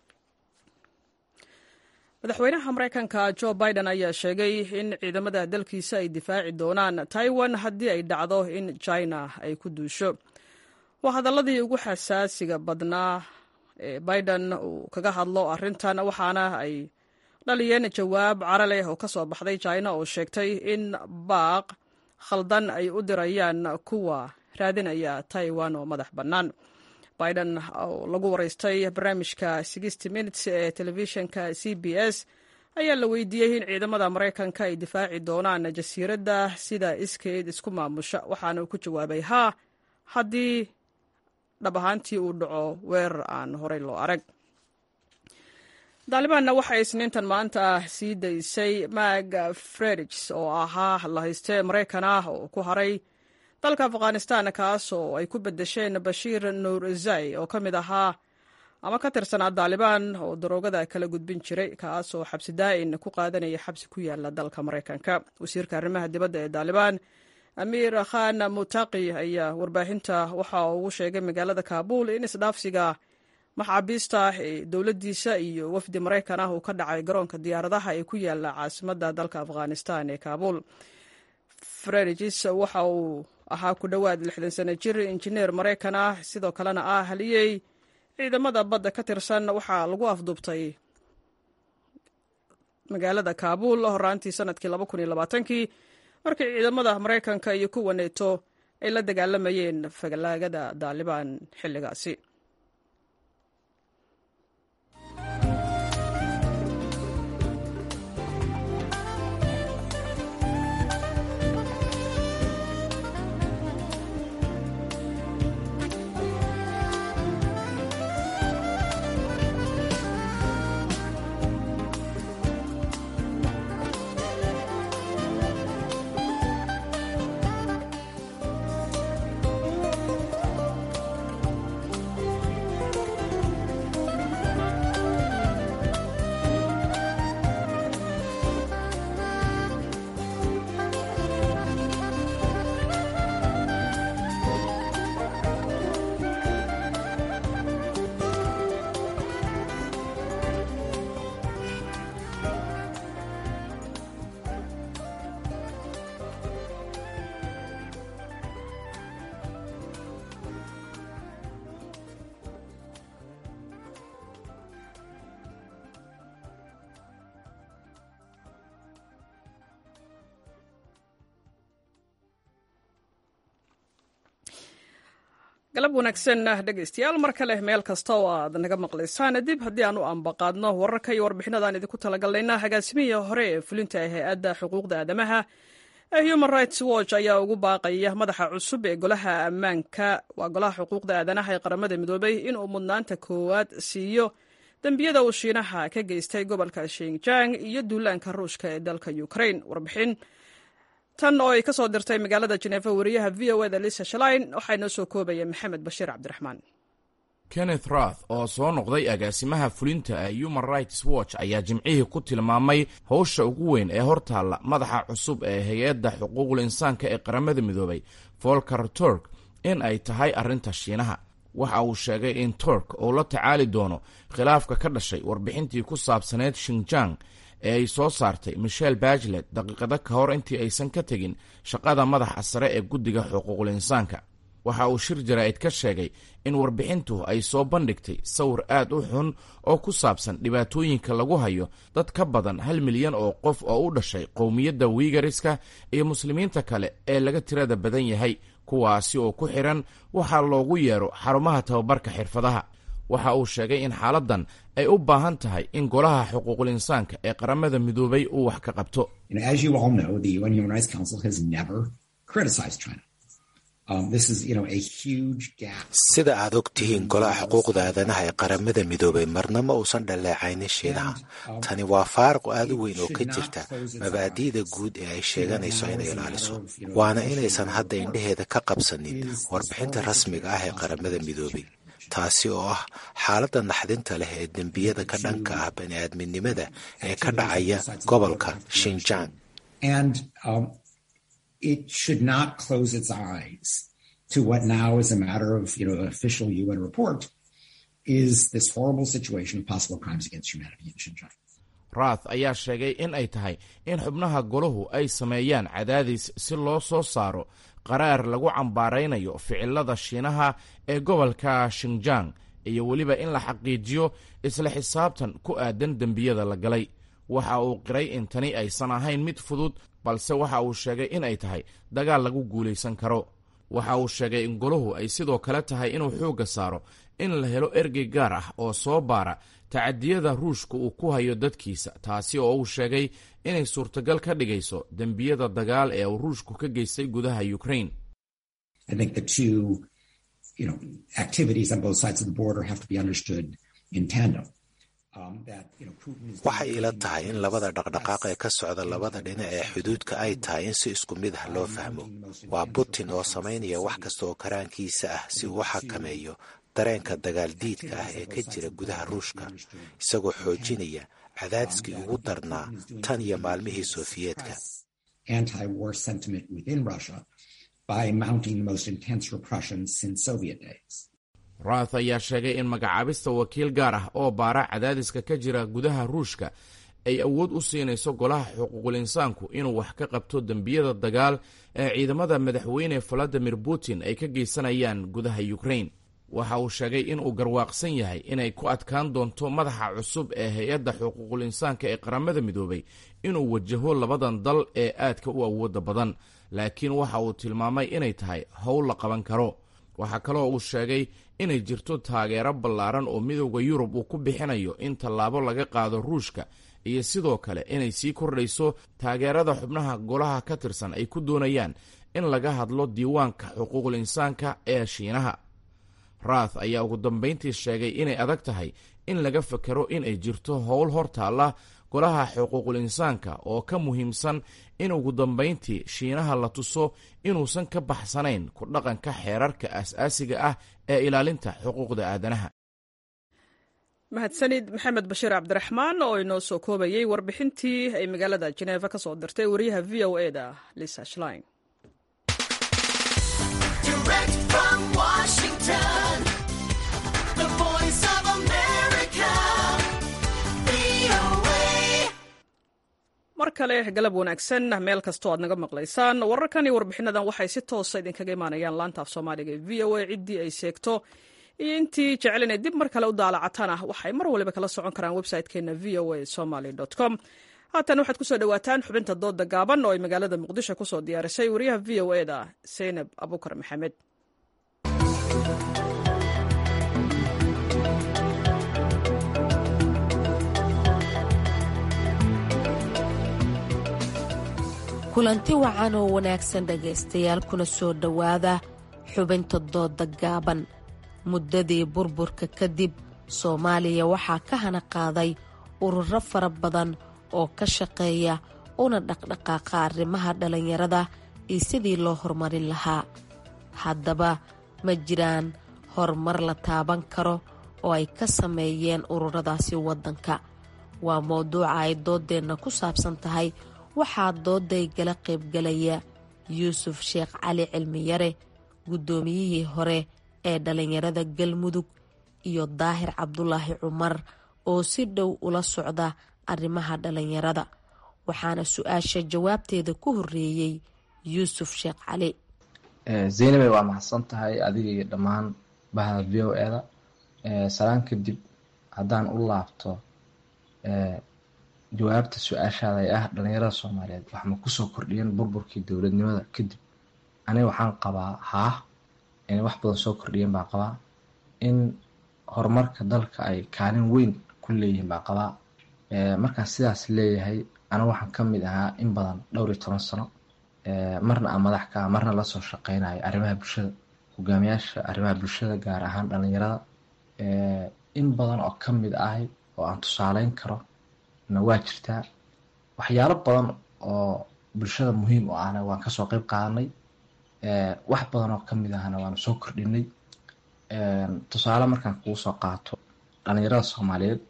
madaxweynaha maraykanka joe biden ayaa sheegay in ciidamada dalkiisa ay difaaci doonaan taiwan haddii ay dhacdo in china ay ku duusho waa hadaladii ugu xasaasiga badnaa ee biden uu kaga hadlo arrintan waxaana ay dhaliyeen jawaab cara leh oo ka soo baxday china oo sheegtay in baaq khaldan ay u dirayaan kuwa raadinaya taiwan oo madax bannaan biden oo lagu waraystay barnaamijka sixty minutes ee telefishinka c b s ayaa la weydiiyey in ciidamada maraykanka ay difaaci doonaan jasiiradda sida iskeed isku maamusha waxaana uu ku jawaabay haa haddii dhab ahaantii uu dhaco weerar aan horey loo arag daalibaanna waxay isniintan maanta sii daysay mag fredigs oo ahaa lahayste maraykan ah oo ku haray dalka afghanistan kaas oo ay ku bedesheen bashiir nuurzai oo ka mid ahaa ama ka tirsanaa daalibaan oo daroogada kala gudbin jiray kaas oo xabsi daa'in ku qaadanaya xabsi ku yaala dalka maraykanka wasiirka arrimaha dibadda ee daalibaan amiir khan mutaqi ayaa warbaahinta waxa ugu sheegay magaalada kaabul in isdhaafsiga maxaabiista ee dowladdiisa iyo wafdi maraykan ah uu ka dhacay garoonka diyaaradaha ee ku yaala caasimadda dalka afghanistan ee kaabul fredis waxa uu ahaa ku dhowaad lixdan sano jir injineer maraykan ah sidoo kalena ah haliyey ciidamada badda ka tirsan waxaa lagu afduubtay magaalada kaabul horaantii sanadkii laba kun iyo labaatankii markii ciidamada maraykanka iyo kuwa neeto ay la dagaalamayeen falaagada daalibaan xilligaasi galab wanaagsan dhegaystayaal mar kale meel kasta oo aad naga maqlaysaan dib haddii aan u ambaqaadno wararka iyo warbixinadaan idinku talagalnayna hagaasimihii hore ee fulinta hay-adda xuquuqda aadamaha ee human rights watch ayaa ugu baaqaya madaxa cusub ee golaha ammaanka waa golaha xuquuqda aadanaha ee qaramada midoobay inuu mudnaanta koowaad siiyo dembiyada uu shiinaha ka geystay gobolka shinjang iyo duulaanka ruushka ee dalka ukraine warbixin tan oo ay ka soo dirtay magaalada jeneefa wariyaha v o eda lisa shalain waxaa inoo soo koobaya maxamed bashiir cabdiraxmaan kenneth rath oo soo noqday agaasimaha fulinta ee human rights watch ayaa jimcihii ku tilmaamay howsha ugu weyn ee hortaalla madaxa cusub ee hay-adda xuquuqul insaanka ee qaramada midoobay volker turk in ay tahay arrinta shiinaha waxa uu sheegay in turk uu la tacaali doono khilaafka ka dhashay warbixintii ku saabsaneyd shinjang ee ay soo saartay michel bachelet daqiiqado ka hor intii aysan ka tegin shaqada madaxa sare ee guddiga xuquuqul insaanka waxa uu shir jaraa'id ka sheegay in warbixintu ay soo bandhigtay sawir aad u xun oo ku saabsan dhibaatooyinka lagu hayo dad ka badan hal milyan oo qof oo u dhashay qowmiyadda wiigariska iyo muslimiinta kale ee laga tirada badan yahay kuwaasi oo ku xidhan waxaa loogu yeero xarumaha tababarka xirfadaha waxa uu sheegay in xaaladdan ay u baahan tahay in golaha xuquuqul insaanka ee qaramada midoobay uu wax ka qabto sida aad og tihiin golaha xuquuqda aadanaha ee qaramada midoobay marna ma uusan dhaleecaynin shiinaha tani waa faaruq aad u weyn oo ka jirta mabaadi'da guud ee ay sheeganayso inay ilaaliso waana inaysan hadda indheheeda ka qabsanin warbixinta rasmiga ah ee qaramada midoobay taasi oo ah xaaladda naxdinta leh ee dembiyada ka dhanka ah bani'aadminimada ee ka dhacaya gobolka shinjang it should not close its eyes to what now is a matter of, you know, an official UN report is this horrible situation of possible crimes against humanity in Xinjiang. rath ayaa sheegay in ay tahay in xubnaha golahu ay sameeyaan cadaadis si loo soo saaro qaraar lagu cambaaraynayo ficilada shiinaha ee gobolka shinjang iyo weliba in la xaqiijiyo isla xisaabtan ku aadan dembiyada la galay waxa uu qiray in tani aysan ahayn mid fudud balse waxa uu sheegay in ay tahay dagaal lagu guulaysan karo waxa uu sheegay in golahu ay sidoo kale tahay inuu xoogga saaro in la helo ergey gaar ah oo soo baara tacadiyada ruushka uu ku hayo dadkiisa taasi oo uu sheegay inay suurtagal ka dhigayso dembiyada dagaal ee uu ruushku ka geystay gudaha ukraine waxay ila tahay in labada dhaqdhaqaaq ee ka socda labada dhinac ee xuduudka ay tahay in si isku mid ah loo fahmo waa putin oo samaynaya wax kasta oo karaankiisa ah si uu u xakameeyo dareenka dagaal diidka ah ee ka jira gudaha ruushka isagoo xoojinaya cadaadiskii ugu darnaa tan iyo maalmihii sofiyeetka rath ayaa sheegay in magacaabista wakiil gaar ah oo baara cadaadiska ka jira gudaha ruushka ay awood u siinayso golaha xuquuqul insaanku inuu wax ka qabto dembiyada dagaal ee ciidamada madaxweyne valadimir putin ay ka geysanayaan gudaha ukraine waxa uu sheegay inuu garwaaqsan yahay inay ku adkaan doonto madaxa cusub ee hay-adda xuquuqul insaanka ee qaramada midoobay inuu wajaho labadan dal ee aadka u awooda badan laakiin waxa uu tilmaamay inay tahay howl la qaban karo waxaa kaloo uu sheegay inay jirto taageero ballaaran oo midooda yurub uu ku bixinayo in tallaabo laga qaado ruushka iyo sidoo kale inay sii kordhayso taageerada xubnaha golaha ka tirsan ay ku doonayaan in laga hadlo diiwaanka xuquuqul insaanka ee shiinaha rath ayaa ugu dambayntii sheegay inay adag tahay in laga fakero in ay jirto howl hor taalla golaha xuquuqul insaanka oo ka muhiimsan in ugu dambayntii shiinaha la tuso inuusan ka baxsanayn ku dhaqanka xeerarka aas-aasiga ah ee ilaalinta xuquuqda aadanaha mahadsanid maxamed bashiir cabdiraxmaan oo inoo soo koobayey warbixintii ay magaalada jeneeva ka soo dirtay wariyaha v o e da lisa shlein mar kale galab wanaagsan meel kastoo aad naga maqlaysaan wararkan iyo warbixinadan waxay si toosa idinkaga imaanayaan laanta af soomaaliga ee v o a ciddii ay sheegto iyo intii jecel inay dib mar kale u daalacataan ah waxay mar waliba kala socon karaan website-keena v o a somaly com haatan waxaad kusoo dhawaataan xubinta dooda gaaban oo ay magaalada muqdisho kusoo diyaarisay wariyaha v o e da seynab abukar maxamed kulanti wacan oo wanaagsan dhegaystayaal kuna soo dhowaada xubinta dooda gaaban muddadii burburka kadib soomaaliya waxaa ka hana qaaday ururo fara badan oo ka shaqeeya una dhaqdhaqaaqa arrimaha dhallinyarada iyo sidii loo horumarin lahaa haddaba ma jiraan horumar la taaban karo oo ay ka sameeyeen ururadaasi waddanka waa mowduuca ay dooddeenna ku saabsan tahay waxaa dooday gala qaybgalaya yuusuf sheekh cali cilmiyare guddoomiyihii hore ee dhallinyarada galmudug iyo daahir cabdulaahi cumar oo si dhow ula socda arrimaha dhalinyarada waxaana su-aasha jawaabteeda ku horeeyey yuusuf sheekh cali zaynabay waa mahadsan tahay adiga iyo dhammaan bahda v o eda salaan kadib haddaan u laabto jawaabta su-aashaada ee ah dhalinyarada soomaaliyeed wax ma kusoo kordhiyeen burburkii dowladnimada kadib aniga waxaan qabaa haah inay wax badan soo kordhiyeen baan qabaa in horumarka dalka ay kaalin weyn ku leeyihiin baan qabaa markaan sidaas leeyahay aniga waxaan ka mid ahaa in badan dhowr iyo toban sano marna aan madax ka ah marna lasoo shaqeynayo arrimaha bulshada hogaamiyaasha arrimaha bulshada gaar ahaan dhalinyarada in badan oo ka mid ahay oo aan tusaaleyn karo na waa jirtaa waxyaalo badan oo bulshada muhiim u ahna waan kasoo qeyb qaadanay wax badan oo kamid ahna waanu soo kordhinay tusaale markaan kugu soo qaato dhalinyarada soomaaliyeed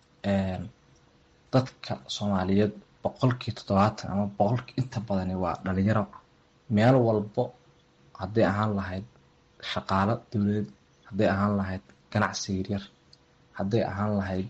dadka soomaaliyeed boqolkii toddobaatan ama boqolkii inta badani waa dhalinyaro meel walbo hadday ahaan lahayd shaqaalo dowladeed hadday ahaan lahayd ganacsi yaryar hadday ahaan lahayd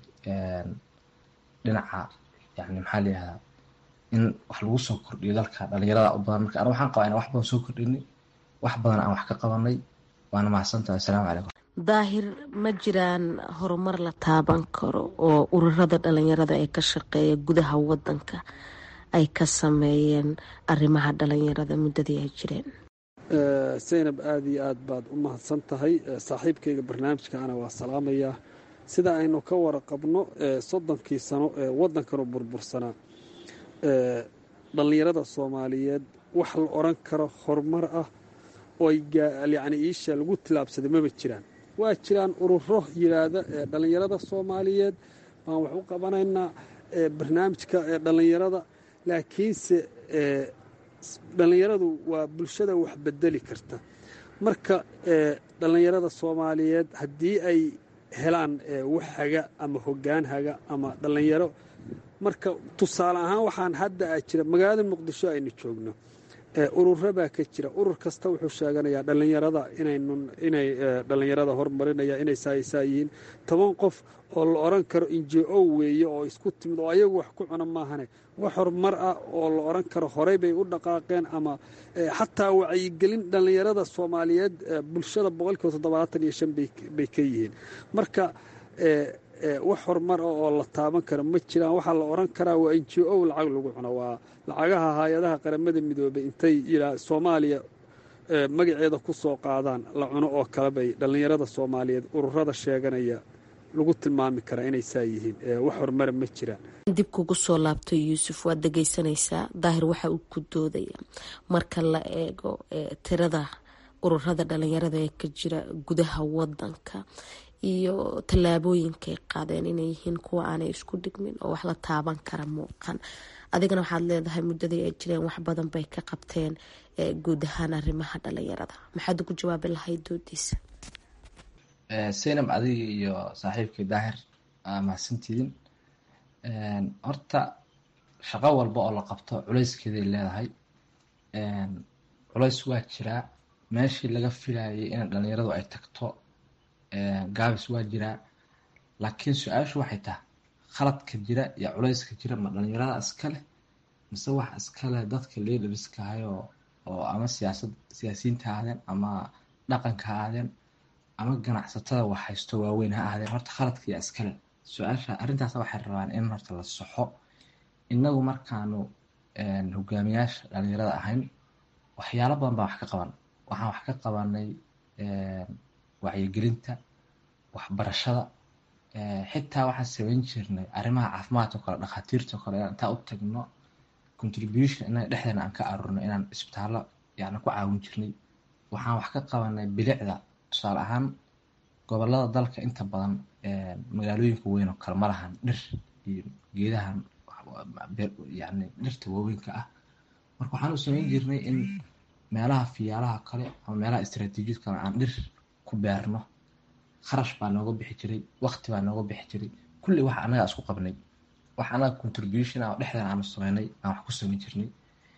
dhinaca yani maxaa layihahdaa in wax lagu soo kordhiyo dalka dhalinyarada u badan marka ana waxaan qabaa ina wax badan soo kordhinay wax badan aan wax ka qabanay waana mahadsantahay assalaamu calaykum daahir ma jiraan horumar la taaban karo oo ururada dhalinyarada ee ka shaqeeya gudaha wadanka ay ka sameeyeen arrimaha dhalinyarada muddadii ay jireen zaynab aada iyo aad baad u mahadsan tahay saaxiibkayga barnaamijkaana waa salaamayaa sida aynu ka waraqabno soddonkii sano ee waddankanu burbursanaa dhallinyarada soomaaliyeed wax la odhan karo horumar ah oo yacni iisha lagu tilaabsaday maba jiraan waa jiraan ururo yidhaahda ee dhallinyarada soomaaliyeed baan wax u qabanaynaa barnaamijka ee dhallinyarada laakiinse dhallinyaradu waa bulshada wax bedeli karta marka dhallinyarada soomaaliyeed haddii ay helaan wax haga ama hoggaan haga ama dhallinyaro marka tusaale ahaan waxaan hadda a jira magaalada muqdisho aynu joogno ururo baa ka jira urur kasta wuxuu sheeganayaa dhallinyarada inay dhallinyarada horumarinaya inay saaysaa yihiin toban qof oo la odhan karo injo weeye oo isku timid oo ayagu wax ku cuna maahane wax horumar ah oo la odhan karo horey bay u dhaqaaqeen ama xataa wacyigelin dhallinyarada soomaaliyeed bulshada boqolkiiba toddobaatan iyo shan bay ka yihiin marka wax horumar ah oo la taaban karo ma jiraan waxaa la odhan karaa waa n j o lacag lagu cuno waa lacagaha hay-adaha qaramada midoobay intay yidhaa soomaaliya magaceeda ku soo qaadaan la cuno oo kale bay dhallinyarada soomaaliyeed ururada sheeganaya lagu tilmaami karaa inay saa yihiin wax horumara ma jiraan dib kugu soo laabto yuusuf waad dhegeysanaysaa daahir waxa uu ku doodaya marka la eego tirada ururada dhalinyarada ee ka jira gudaha wadanka iyo tallaabooyinkay qaadeen inay yihiin kuwa aanay isku dhigmin oo wax la taaban kara muuqan adigana waxaad leedahay muddadii ay jireen wax badan bay ka qabteen guud ahaan arrimaha dhalinyarada maxaad ugu jawaabi lahayd doodiisa saynab adiga iyo saaxiibkii daahir mahadsantiidin horta shaqo walba oo la qabto culayskeeday leedahay culays waa jiraa meeshii laga filayay in dhalinyaradu ay tagto gaabis waa jiraa laakiin su-aashu waxay tahay khaladka jira iyo culayska jira ma dhalinyarada iskale mise wax iskale dadka leedhabiskahayoo oo ama siyaasad siyaasiyiinta ha ahdeen ama dhaqanka ha ahdeen ama ganacsatada wax haysto waaweyn ha ahdeen horta khaladkaiyo iskale su-aasha arrintaas waxay rabaan in horta la soxo inagu markaanu hogaamiyaasha dhalinyarada ahayn waxyaalo badan baa wax ka qaban waxaan wax ka qabanay wacyigelinta waxbarashada xitaa waxaan samayn jirnay arrimaha caafimaadka o kale dhakhaatiirta o kale inaan intaa u tagno contribution inaga dhexdeena aan ka aruurno inaan isbitaallo yani ku caawin jirnay waxaan wax ka qabanay bilicda tusaale ahaan gobolada dalka inta badan magaalooyinka weyn oo kale ma lahan dhir iyo geedahan yani dhirta waaweynka ah marka waxaan u samayn jirnay in meelaha fiyaalaha kale ama meelaha istraatiijiyad kale aan dhir ku beerno kharash baa nooga bixi jiray waqti baa nooga bixi jiray kulli wax annaga isku qabnay wax annaga contribution ah oo dhexdan aanu sameynay aan wax ku samayn jirnay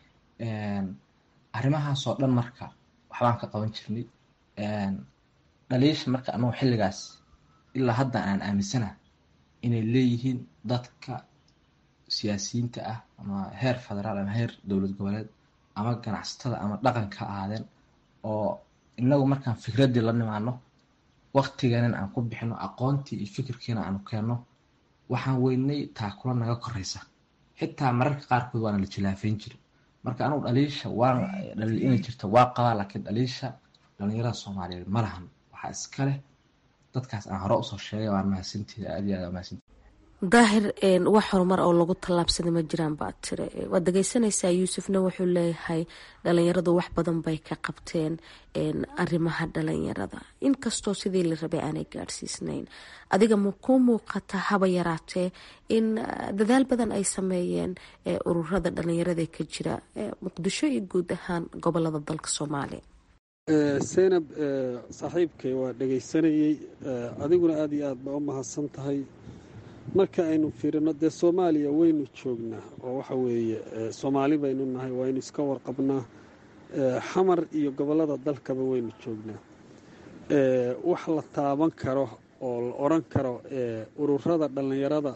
arrimahaasoo dhan marka waxbaan ka qaban jirnay dhaliisha marka annagu xilligaas ilaa hadda aan aaminsana inay leeyihiin dadka siyaasiyiinta ah ama heer federaal ama heer dowlad goboleed ama ganacsatada ama dhaqanka ahaadeen oo inagu markaan fikraddii la nimaano waktiganin aan ku bixino aqoontii iyo fikirkiina aanu keenno waxaan weynay taakula naga koraysa xitaa mararka qaarkood waana la jilaafeyn jiri marka anugu dhaliisha waan dhaliil inay jirta waa qabaa laakiin dhaliisha dhalinyarada soomaaliyeed ma lahan waxaa iska leh dadkaas aan hore usoo sheegay waan mahadsantihi aad iyo aad mahadsantihi daahir wax horumar oo lagu tallaabsaday ma jiraan baad tiri waad dhegeysanaysaa yuusufna wuxuu leeyahay dhalinyaradu wax badan bay ka qabteen arrimaha dhalinyarada inkastoo sidii la rabay aanay gaadhsiisnayn adiga ma kuu muuqata haba yaraatee in dadaal badan ay sameeyeen ururada dhalinyarada ka jira muqdisho iyo guud ahaan gobolada dalka soomaaliya seynab saaxiibkay waa dhegaysanayey adiguna aada iyo aad baa u mahadsan tahay marka aynu fiirino dee soomaaliya waynu joognaa oo waxa weeye soomaali baynu nahay waynu iska warqabnaa xamar iyo gobollada dalkaba waynu joognaa wax la taaban karo oo la odran karo ururada dhallinyarada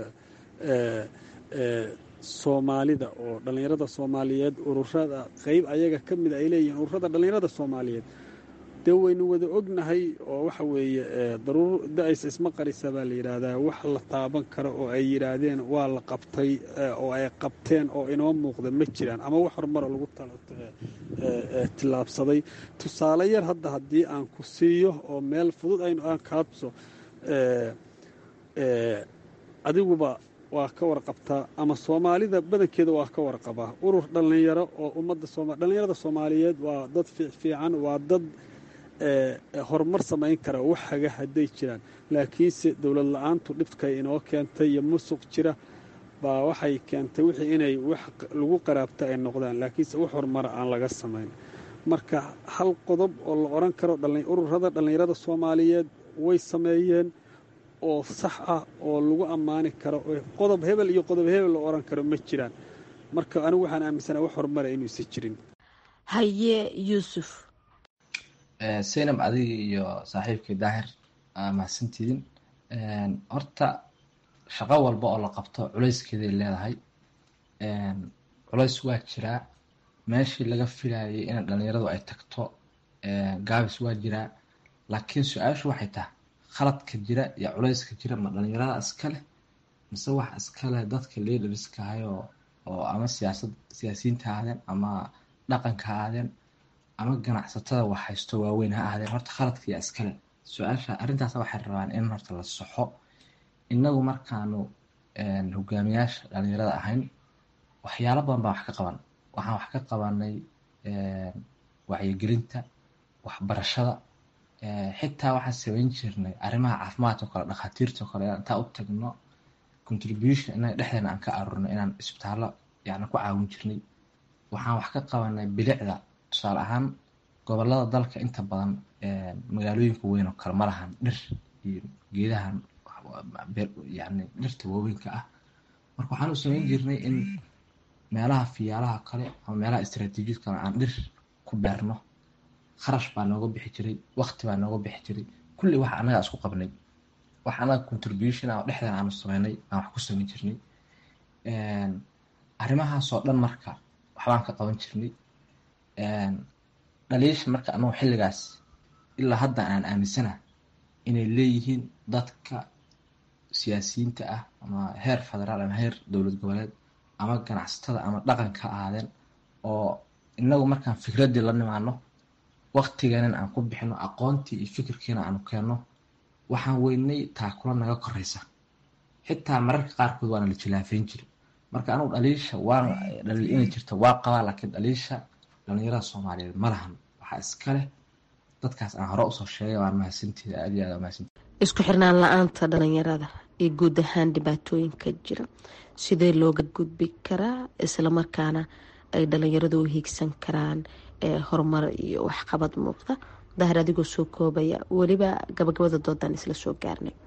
soomaalida oo dhallinyarada soomaaliyeed ururada qeyb ayaga ka mida ay leeyihiin ururada dhallinyarada soomaaliyeed dee waynu wada ognahay oo waxa weeye daruur da-ays isma qarisa baa la yidhaahdaa wax la taaban karo oo ay yidhaahdeen waa la qabtay oo ay qabteen oo inoo muuqda ma jiraan ama wax horumaro lagu tillaabsaday tusaale yar hadda haddii aan ku siiyo oo meel fudud aynu aan kaabso adiguba waa ka warqabtaa ama soomaalida badankeeda waa ka warqabaa urur dhallinyaro oo ummadda dhallinyarada soomaaliyeed waa dad fiican waa dad horumar samayn kara wax haga hadday jiraan laakiinse dowlad la-aantu dhibkay inoo keentay iyo musuq jira baa waxay keentay wixii inay wax lagu qaraabta ay noqdaan laakiinse wax horumara aan laga samayn marka hal qodob oo la odhan karo ururada dhallinyarada soomaaliyeed way sameeyeen oo sax ah oo lagu ammaani karo qodob hebel iyo qodob hebel la odhan karo ma jiraan marka anigu waxaan aaminsana wax horumara inuusan jirin haye yuusuf seynab adiga iyo saaxiibkii daahir mahadsantiidin horta shaqo walba oo la qabto culayskeeday leedahay culays waa jiraa meeshii laga filayay in dhalinyaradu ay tagto gaabis waa jiraa laakiin su-aashu waxay tahay khaladka jira iyo culayska jira ma dhalinyarada iska leh mise wax iska leh dadka leaderska ahayoo oo ama siyaasad siyaasiyiinta ahaadeen ama dhaqanka ahaadeen ama ganacsatada wax haysto waaweyn ha ahaadeen horta khaladka yaa iskale su-aasha arrintaas waxay rabaan in horta la soxo innagu markaanu hogaamiyaasha dhalinyarada ahayn waxyaalo badan baa wax ka qaban waxaan wax ka qabanay wacyigelinta waxbarashada xitaa waxaan samayn jirnay arrimaha caafimaadka kale dhakhaatiirta kale inaan intaa u tagno contribution inaga dhexdeena aan ka aruurno inaan isbitaallo yani ku caawin jirnay waxaan wax ka qabanay bilicda tusaale ahaan gobolada dalka inta badan magaalooyinka weyn oo kale ma lahan dhir iyo geedahan yani dhirta waaweynka ah marka waxaan u samayn jirnay in meelaha fiyaalaha kale ama meelaha istraatiijiyad kale aan dhir ku beerno kharash baa nooga bixi jiray wakti baa nooga bixi jiray kulli wax annaga isku qabnay wax annaga contribution ah oo dhexdeena aanu sameynay aan wax ku samayn jirnay arrimahaasoo dhan marka waxbaan ka qaban jirnay dhaliisha marka anagu xilligaas ilaa hadda aan aaminsana inay leeyihiin dadka siyaasiyiinta ah ama heer federaal ama heer dowlad goboleed ama ganacsatada ama dhaqanka ahaadeen oo inagu markaan fikraddii la nimaano waktiganin aan ku bixino aqoontii iyo fikirkiina aanu keenno waxaan weynay taakula naga koraysa xitaa mararka qaarkood waana la jilaafeyn jiri marka anugu dhaliisha waan dhaliil inay jirta waa qabaa laakiin dhaliisha dhalinyarada soomaaliyeed ma lahan waxaa iska leh dadkaas aan hore usoo sheegay waan mahadsantiida aad iyo aad mahadsantiida isku xirnaan la-aanta dhalinyarada iyo guud ahaan dhibaatooyinka jira sidee looga gudbi karaa islamarkaana ay dhalinyaradu u hiigsan karaan horumar iyo waxqabad muuqda dahir adigoo soo koobaya weliba gabagabada doodaan isla soo gaarnay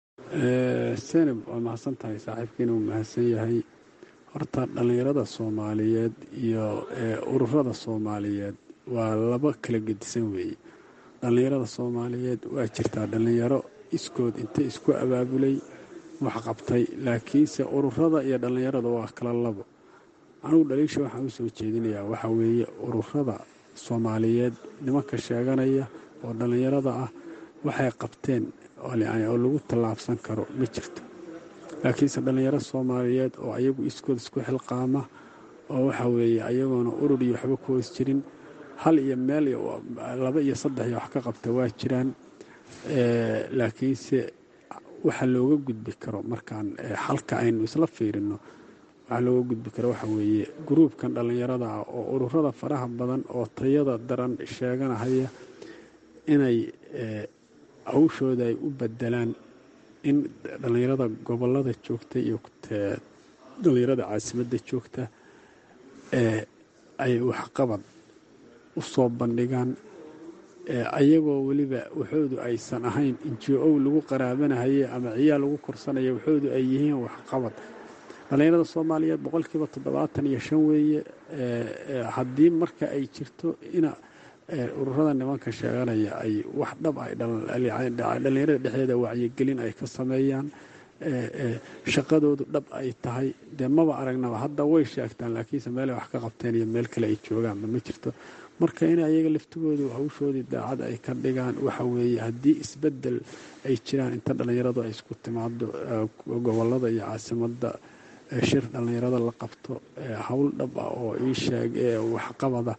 senab waa mahadsan tahay saaxiibkiina uu mahadsan yahay horta dhallinyarada soomaaliyeed iyo ururada soomaaliyeed waa laba kala gedisan weeye dhallinyarada soomaaliyeed waa jirtaa dhallinyaro iskood inta isku abaabulay wax qabtay laakiinse ururada iyo dhallinyarada waa kala labo anigu dhaliisha waxaan u soo jeedinayaa waxaa weeye ururada soomaaliyeed nimanka sheeganaya oo dhallinyarada ah waxay qabteen oo lagu tallaabsan karo ma jirto laakiinse dhallinyaro soomaaliyeed oo ayagu iskood isku xilqaama oo waxa weeye ayagoona urur iyo waxba ku hoos jirin hal iyo meel laba iyo saddex iyo wax ka qabta waa jiraan laakiinse waxa looga gudbi karo markaan xalka aynu isla fiirino waxaa looga gudbi karo waxa weeye gruubkan dhallinyarada ah oo ururada faraha badan oo tayada daran sheeganahaya inay hawshooda ay u bedelaan in dhallinyarada gobolada joogta iyo dhallinyarada caasimadda joogta ay waxqabad u soo bandhigaan ayagoo weliba waxoodu aysan ahayn injo lagu qaraabanahaye ama ciyaal lagu korsanaya waxoodu ay yihiin waxqabad dhallinyarada soomaaliyeed boqolkiiba toddobaatan iyo shan weeye haddii marka ay jirto ina ururada nimanka sheeganaya ay wax dhab ay dhallinyarada dhexdeeda wacyigelin ay ka sameeyaan shaqadoodu dhab ay tahay dee maba aragnaba hadda way sheegtaan laakiinse meelay wax ka qabteen iyo meel kale ay joogaanba ma jirto marka in ayaga laftigoodu hawshoodii daacad ay ka dhigaan waxa weeye haddii isbedel ay jiraan inta dhallinyaradu ay isku timaado gobolada iyo caasimadda shir dhallinyarada la qabto howl dhab ah oo ii sheeg waxqabada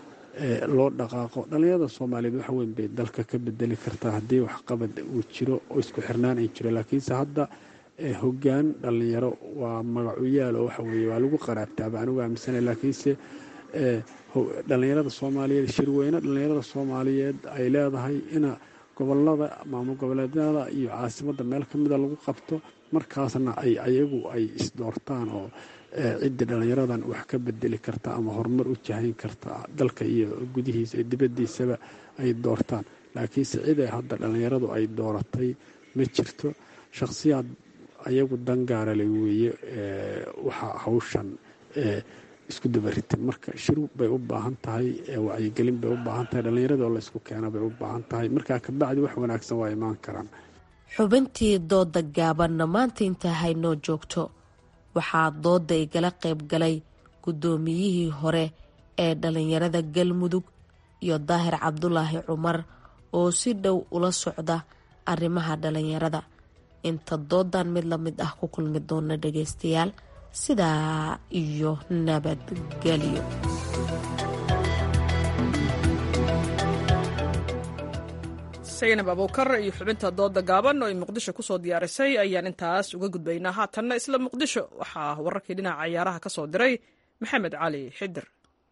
loo dhaqaaqo dhallinyarada soomaaliyeed wax weyn bay dalka ka bedeli kartaa haddii waxqabad uu jiro oo isku xirnaan ay jiro laakiinse hadda hoggaan dhallinyaro waa magacuyaal oo waxa weeye waa lagu qaraabtaaba anigu aaminsana laakiinse dhallinyarada soomaaliyeed shirweyne dhallinyarada soomaaliyeed ay leedahay ina gobolada maamul goboleedyada iyo caasimadda meel ka mida lagu qabto markaasna ay ayagu ay isdoortaan oo ciddii dhallinyaradan wax ka bedeli karta ama horumar u jahayn karta dalka iyo gudihiisa iyo dibaddiisaba ay doortaan laakiinse ciday hadda dhallinyaradu ay dooratay ma jirto shakhsiyaad ayagu dangaarale weeye waxa hawshan isku dabarita marka shiru bay u baahan tahay wacyigelin bay u baahan tahay dhallinyarada oo la isku keena bay u baahan tahay markaa kabacdi wax wanaagsan waa imaan karaan xubintii dooda gaabanna maanta intaa haynoo joogto waxaa dooda igala qayb galay guddoomiyihii hore ee dhallinyarada galmudug iyo daahir cabdulaahi cumar oo si dhow ula socda arrimaha dhallinyarada inta doodan mid la mid ah ku kulmi doona dhageystayaal sidaa iyo nabadgelyo saynab abuukar iyo xubinta dooda gaaban oo ay muqdisho kusoo diyaarisay ayaan intaas uga gudbaynaa haatanna isla muqdisho waxaa wararkii dhinaca ciyaaraha ka soo diray maxamed cali xidir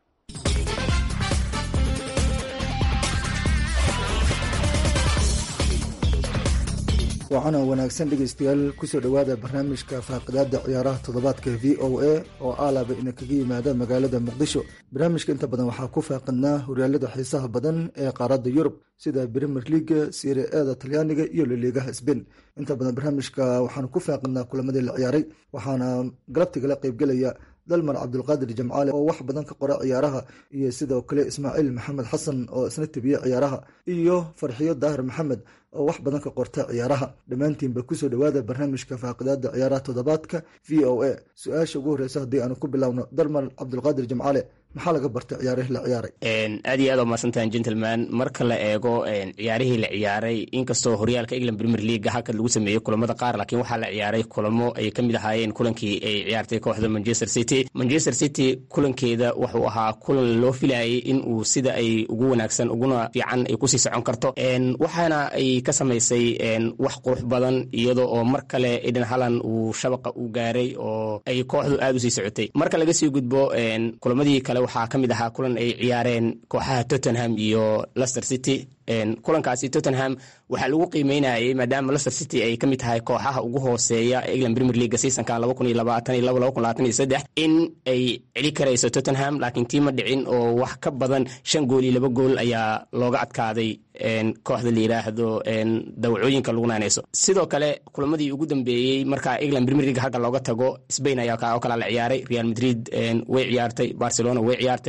waxaana wanaagsan dhegaystayaal kusoo dhowaada barnaamijka faaqidaada ciyaaraha toddobaadka v o a oo aalaba ina kaga yimaada magaalada muqdisho barnaamijka inta badan waxaa ku faaqidnaa horyaalada xiisaha badan ee qaaradda yurub sida brimer liga sire eeda talyaaniga iyo liliigaha sbain inta badan barnaamijka waxaanu ku faaqidnaa kulamadii la ciyaaray waxaana galabtigala qeybgelaya dalmar cabdulqaadir jamcaale oo wax badan ka qora ciyaaraha iyo sidoo kale ismaaciil maxamed xasan oo isna tebiye ciyaaraha iyo farxiyo daahir maxamed oo wax badan ka qorta ciyaaraha dhammaantiinba kusoo dhowaada barnaamijka faaqidaada ciyaaraha toddobaadka v o a su-aasha ugu horeysa haddii aanu ku bilowno dalmar cabdulqaadir jamcaale maxaa laga bartay ciyaarihii la ciyaaray aad iyo aad waa mahadsantahan gentleman marka la eego ciyaarihii la ciyaaray inkastoo horyaalka england premier leaga halka lagu sameeyey kulamada qaar laakiin waxaa la ciyaaray kulamo ay ka mid ahaayeen kulankii ay ciyaartay kooxda manchester city manchester city kulankeeda wuxuu ahaa kulan loo filayay in uu sida ay ugu wanaagsan uguna fiican ay kusii socon karto waxaana ay ka samaysay wax qurux badan iyadoo oo mar kale eden halland uu shabaqa u gaaray oo ay kooxdu aad usii socotay marka laga sii gudbo kulamadii kale waxaa ka mid ahaa kulan ay ciyaareen kooxaha tottenham iyo lester city kulankaasi tottenham waxaa lagu qiimeynayay maadaama lester city ay ka mid tahay kooxaha ugu hooseeya england premier leaga seasonkan in ay celi karayso tottenham laakiin tiima dhicin oo wax ka badan shan gool iyo laba gool ayaa looga adkaaday kooxda la yiraahdo dawacooyinka lagu naaneyso sidoo kale kulamadii ugu dambeeyey marka england premier league halka looga tago spain ayaa oo kala la ciyaaray real madrid way ciyaartay barcelona way ciyaartay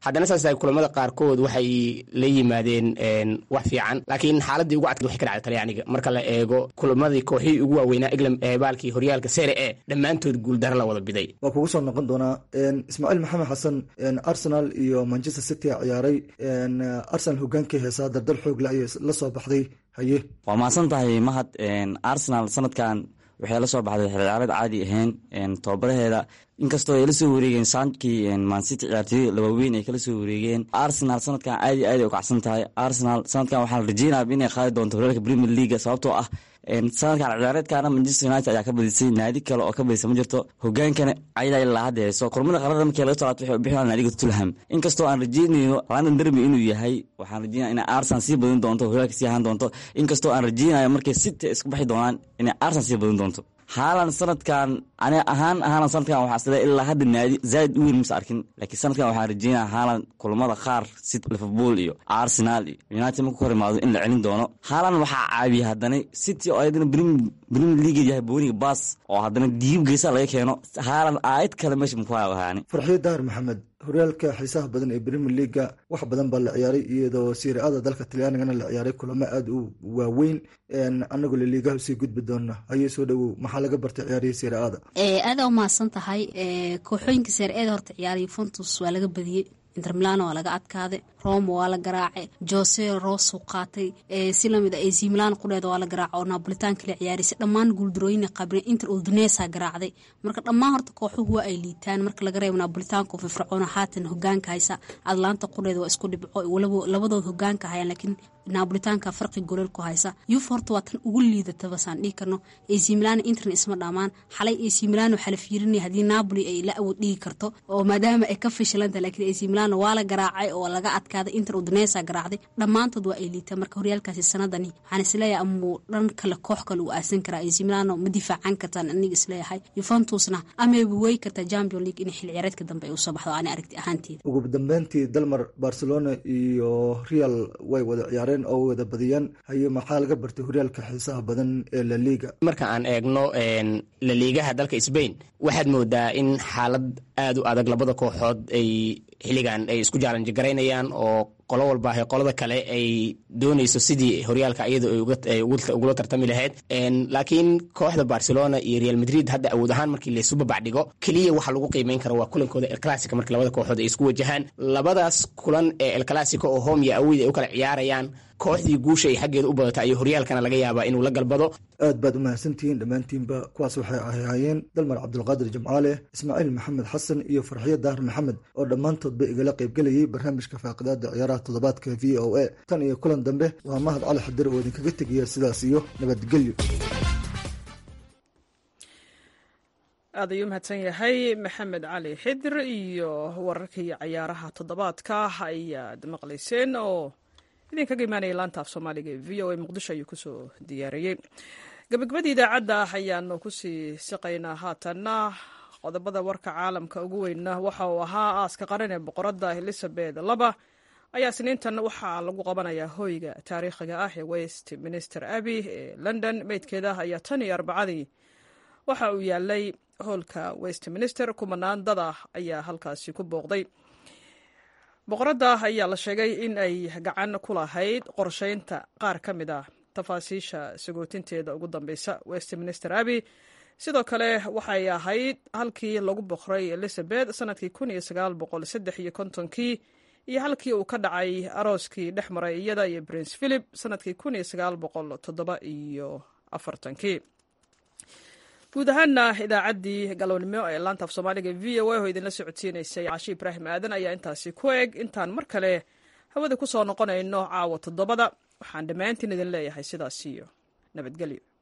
haddana saas tahay kulamada qaarkood waxay la yimaadeen wax fiican laakiin xaaladii ugu adkayd waxay ka dhacday talyaaniga marka la eego kulamadii kooxihii ugu waaweynaa england ee baalkii horyaalka sere e dhammaantood guuldaro la wada biday waa kugu soo noqon doonaa ismaaciil maxamed xasan arsenal iyo manchester city a ciyaaray arsenal hogaankii heesaa dardar xoogle ayay la soo baxday haye waa mahadsan tahay mahad arsenal sanadkan waxay la soo baxday xilciyaareed caadi ahayn tobabaraheeda inkastoo ay la soo wareegeen saankii mancity ciyaartooy labaweyn ay kala soo wareegeen arsenal sanadkan aad iyo aad ay u kacsan tahay arsenal sanadkan waxaa la rajeynaya inay qaadi doonto horyaalka premier leaga sababtoo ah sanadkan ciyaareedkaana manchester united ayaa ka badisay naadi kale oo ka badisa ma jirto hogaankana ayada ilaa hadda hayso kulamada qarada markii laga soo laabto waxay u bixinayaan naadiga tulham inkastoo aan rajeynayno london derby inuu yahay waxaan rajeynaya inay arsenal sii badin doonto horyaalka sii ahaan doonto inkastoo aan rajeynayo markay city isku baxi doonaan inay arsenal sii badin doonto haalan sanadkan ani ahaan haalan sanadkan waxaa isle ilaa hadda naadi zaaid u weyn mase arkin laakiin sanadkan waxaan rajeynaya haalan kulamada qaar city liverpool iyo arsenal iyo united marku hor imaado in la celin doono haalan waxaa caabiya haddana city oo ayadana premier league yahay booniga baas oo haddana diib geesa laga keeno haalan aayad kale meesha maku haani farxiyo daar maxamed horyaalka xiisaha badan ee premier leaga wax badan baa la ciyaaray iyadoo siiriada dalka talyaanigana la ciyaaray kulamo aada u waaweyn anagoo laliigaha usii gudbi doona hayee soo dhowow maxaa laga bartay ciyaarihii siiriada aada umahadsan tahay kooxooyinka seer-eeda horta ciyaariy fontus waa laga badiyey inter milano waa laga adkaaday roma waa la garaacay jose rosu qaatay si lamid a ac milan qudheeda waa la garaaca oo napolitan kala ciyaaraysa dhammaan guuldarooyin qabreen inter udunesa garaacday marka dhammaan horta kooxuhu waa ay liitaan marka laga reebo napolitanko firfircoona haatan hogaanka haysa atlanta qudheeda waa isku dhibco labadood hogaanka hayaan laakiin napolitanka farqi golol ku haysa yuf horta waa tan ugu liidataba saan dhihi karno ac milan interna isma dhamaan xalay ac milan waxaa la fiirinaya haddii napoli ay la awood dhigi karto oo maadaama ay ka fashilanta laakiin ac milan waa la garaacay oo laga adkaaday inter udunesa garaacday dhammaantood waa ay liitaan marka horyaalkaasi sanadani waxaan isleeyahay amuu dhan kale koox kale uu aasan karaa ac milano ma difaacan kartaan aniga isleeyahay yuventusna amaba wey kartaa champion league in xil ciyaareedka dambe ay usoo baxdo ani aragti ahaanteeda ugu dambeyntii dalmar barcelona iyo real way wada ciyaareen oo wada badiyaan haye maxaa laga bartay horyaalka xiisaha badan ee laliga marka aan eegno laliigaha dalka sbain waxaad moodaa in xaalad aada u adag labada kooxood ay xilligan ay isku jaalanji garaynayaan oo qolo walba ahay qolada kale ay doonayso sidii horyaalka iyada ay ugula tartami lahayd laakiin kooxda barcelona iyo real madrid hadda awood ahaan markii laysu babacdhigo keliya waxa lagu qiimeyn karo waa kulankooda elclassica markii labada kooxood ay isku wajahaan labadaas kulan ee elclassica oo home iyo awid ay u kala ciyaarayaan kooxdii guusha ay xaggeeda u badata iyo horyaalkana laga yaabaa inuu la galbado aad baad u mahadsantihiin dhammaantiinba kuwaas waxay ahaayeen dalmar cabdulqaadir jimcaale ismaaciil maxamed xasan iyo farxiyo daar maxamed oo dhammaantoodba igala qaybgelayay barnaamijka faaqidaada ciyaaraha toddobaadka v o a tan iyo kulan dambe waa mahad cali xadir oo idinkaga tegaya sidaas iyo nabadgelyo aad ayuu mahadsan yahay maxamed cali xidir iyo wararkii cayaaraha toddobaadka ayaad maqlayseen oo idinkaga imaanaya laanta af soomaaliga ee v o a muqdisho ayuu kusoo diyaariyey gabagabadii idaacadda ayaanu kusii siqaynaa haatanna qodobada warka caalamka ugu weynna waxa uu ahaa aaska qaran ee boqoradda elizabeth laba ayaa isniintan waxaa lagu qabanayaa hoyga taariikhiga ah ee west minister abbey ee london meydkeeda ayaa tan iyo arbacadii waxa uu yaalay hoolka westminster kumanaan dad ah ayaa halkaasi ku booqday boqoradda ayaa la sheegay in ay gacan ku lahayd qorsheynta qaar ka mid ah tafaasiisha sagootinteeda ugu dambeysa westminster abbey sidoo kale waxay ahayd halkii lagu boqray elizabeth sanadkii kun iyo sagaal boqol saddex iyo kontonkii iyo halkii uu ka dhacay arooskii dhex maray iyada iyo prince philip sanadkii kun iyo sagaal boqol toddoba iyo afartankii guud ahaana idaacaddii galownimo ee laanta af soomaaliga v o a oo idinla socodsiinaysay caashi ibraahim aadan ayaa intaasi ku eg intaan mar kale hawada ku soo noqonayno caawa toddobada waxaan dhammaantiin idin leeyahay sidaas iyo nabadgelyo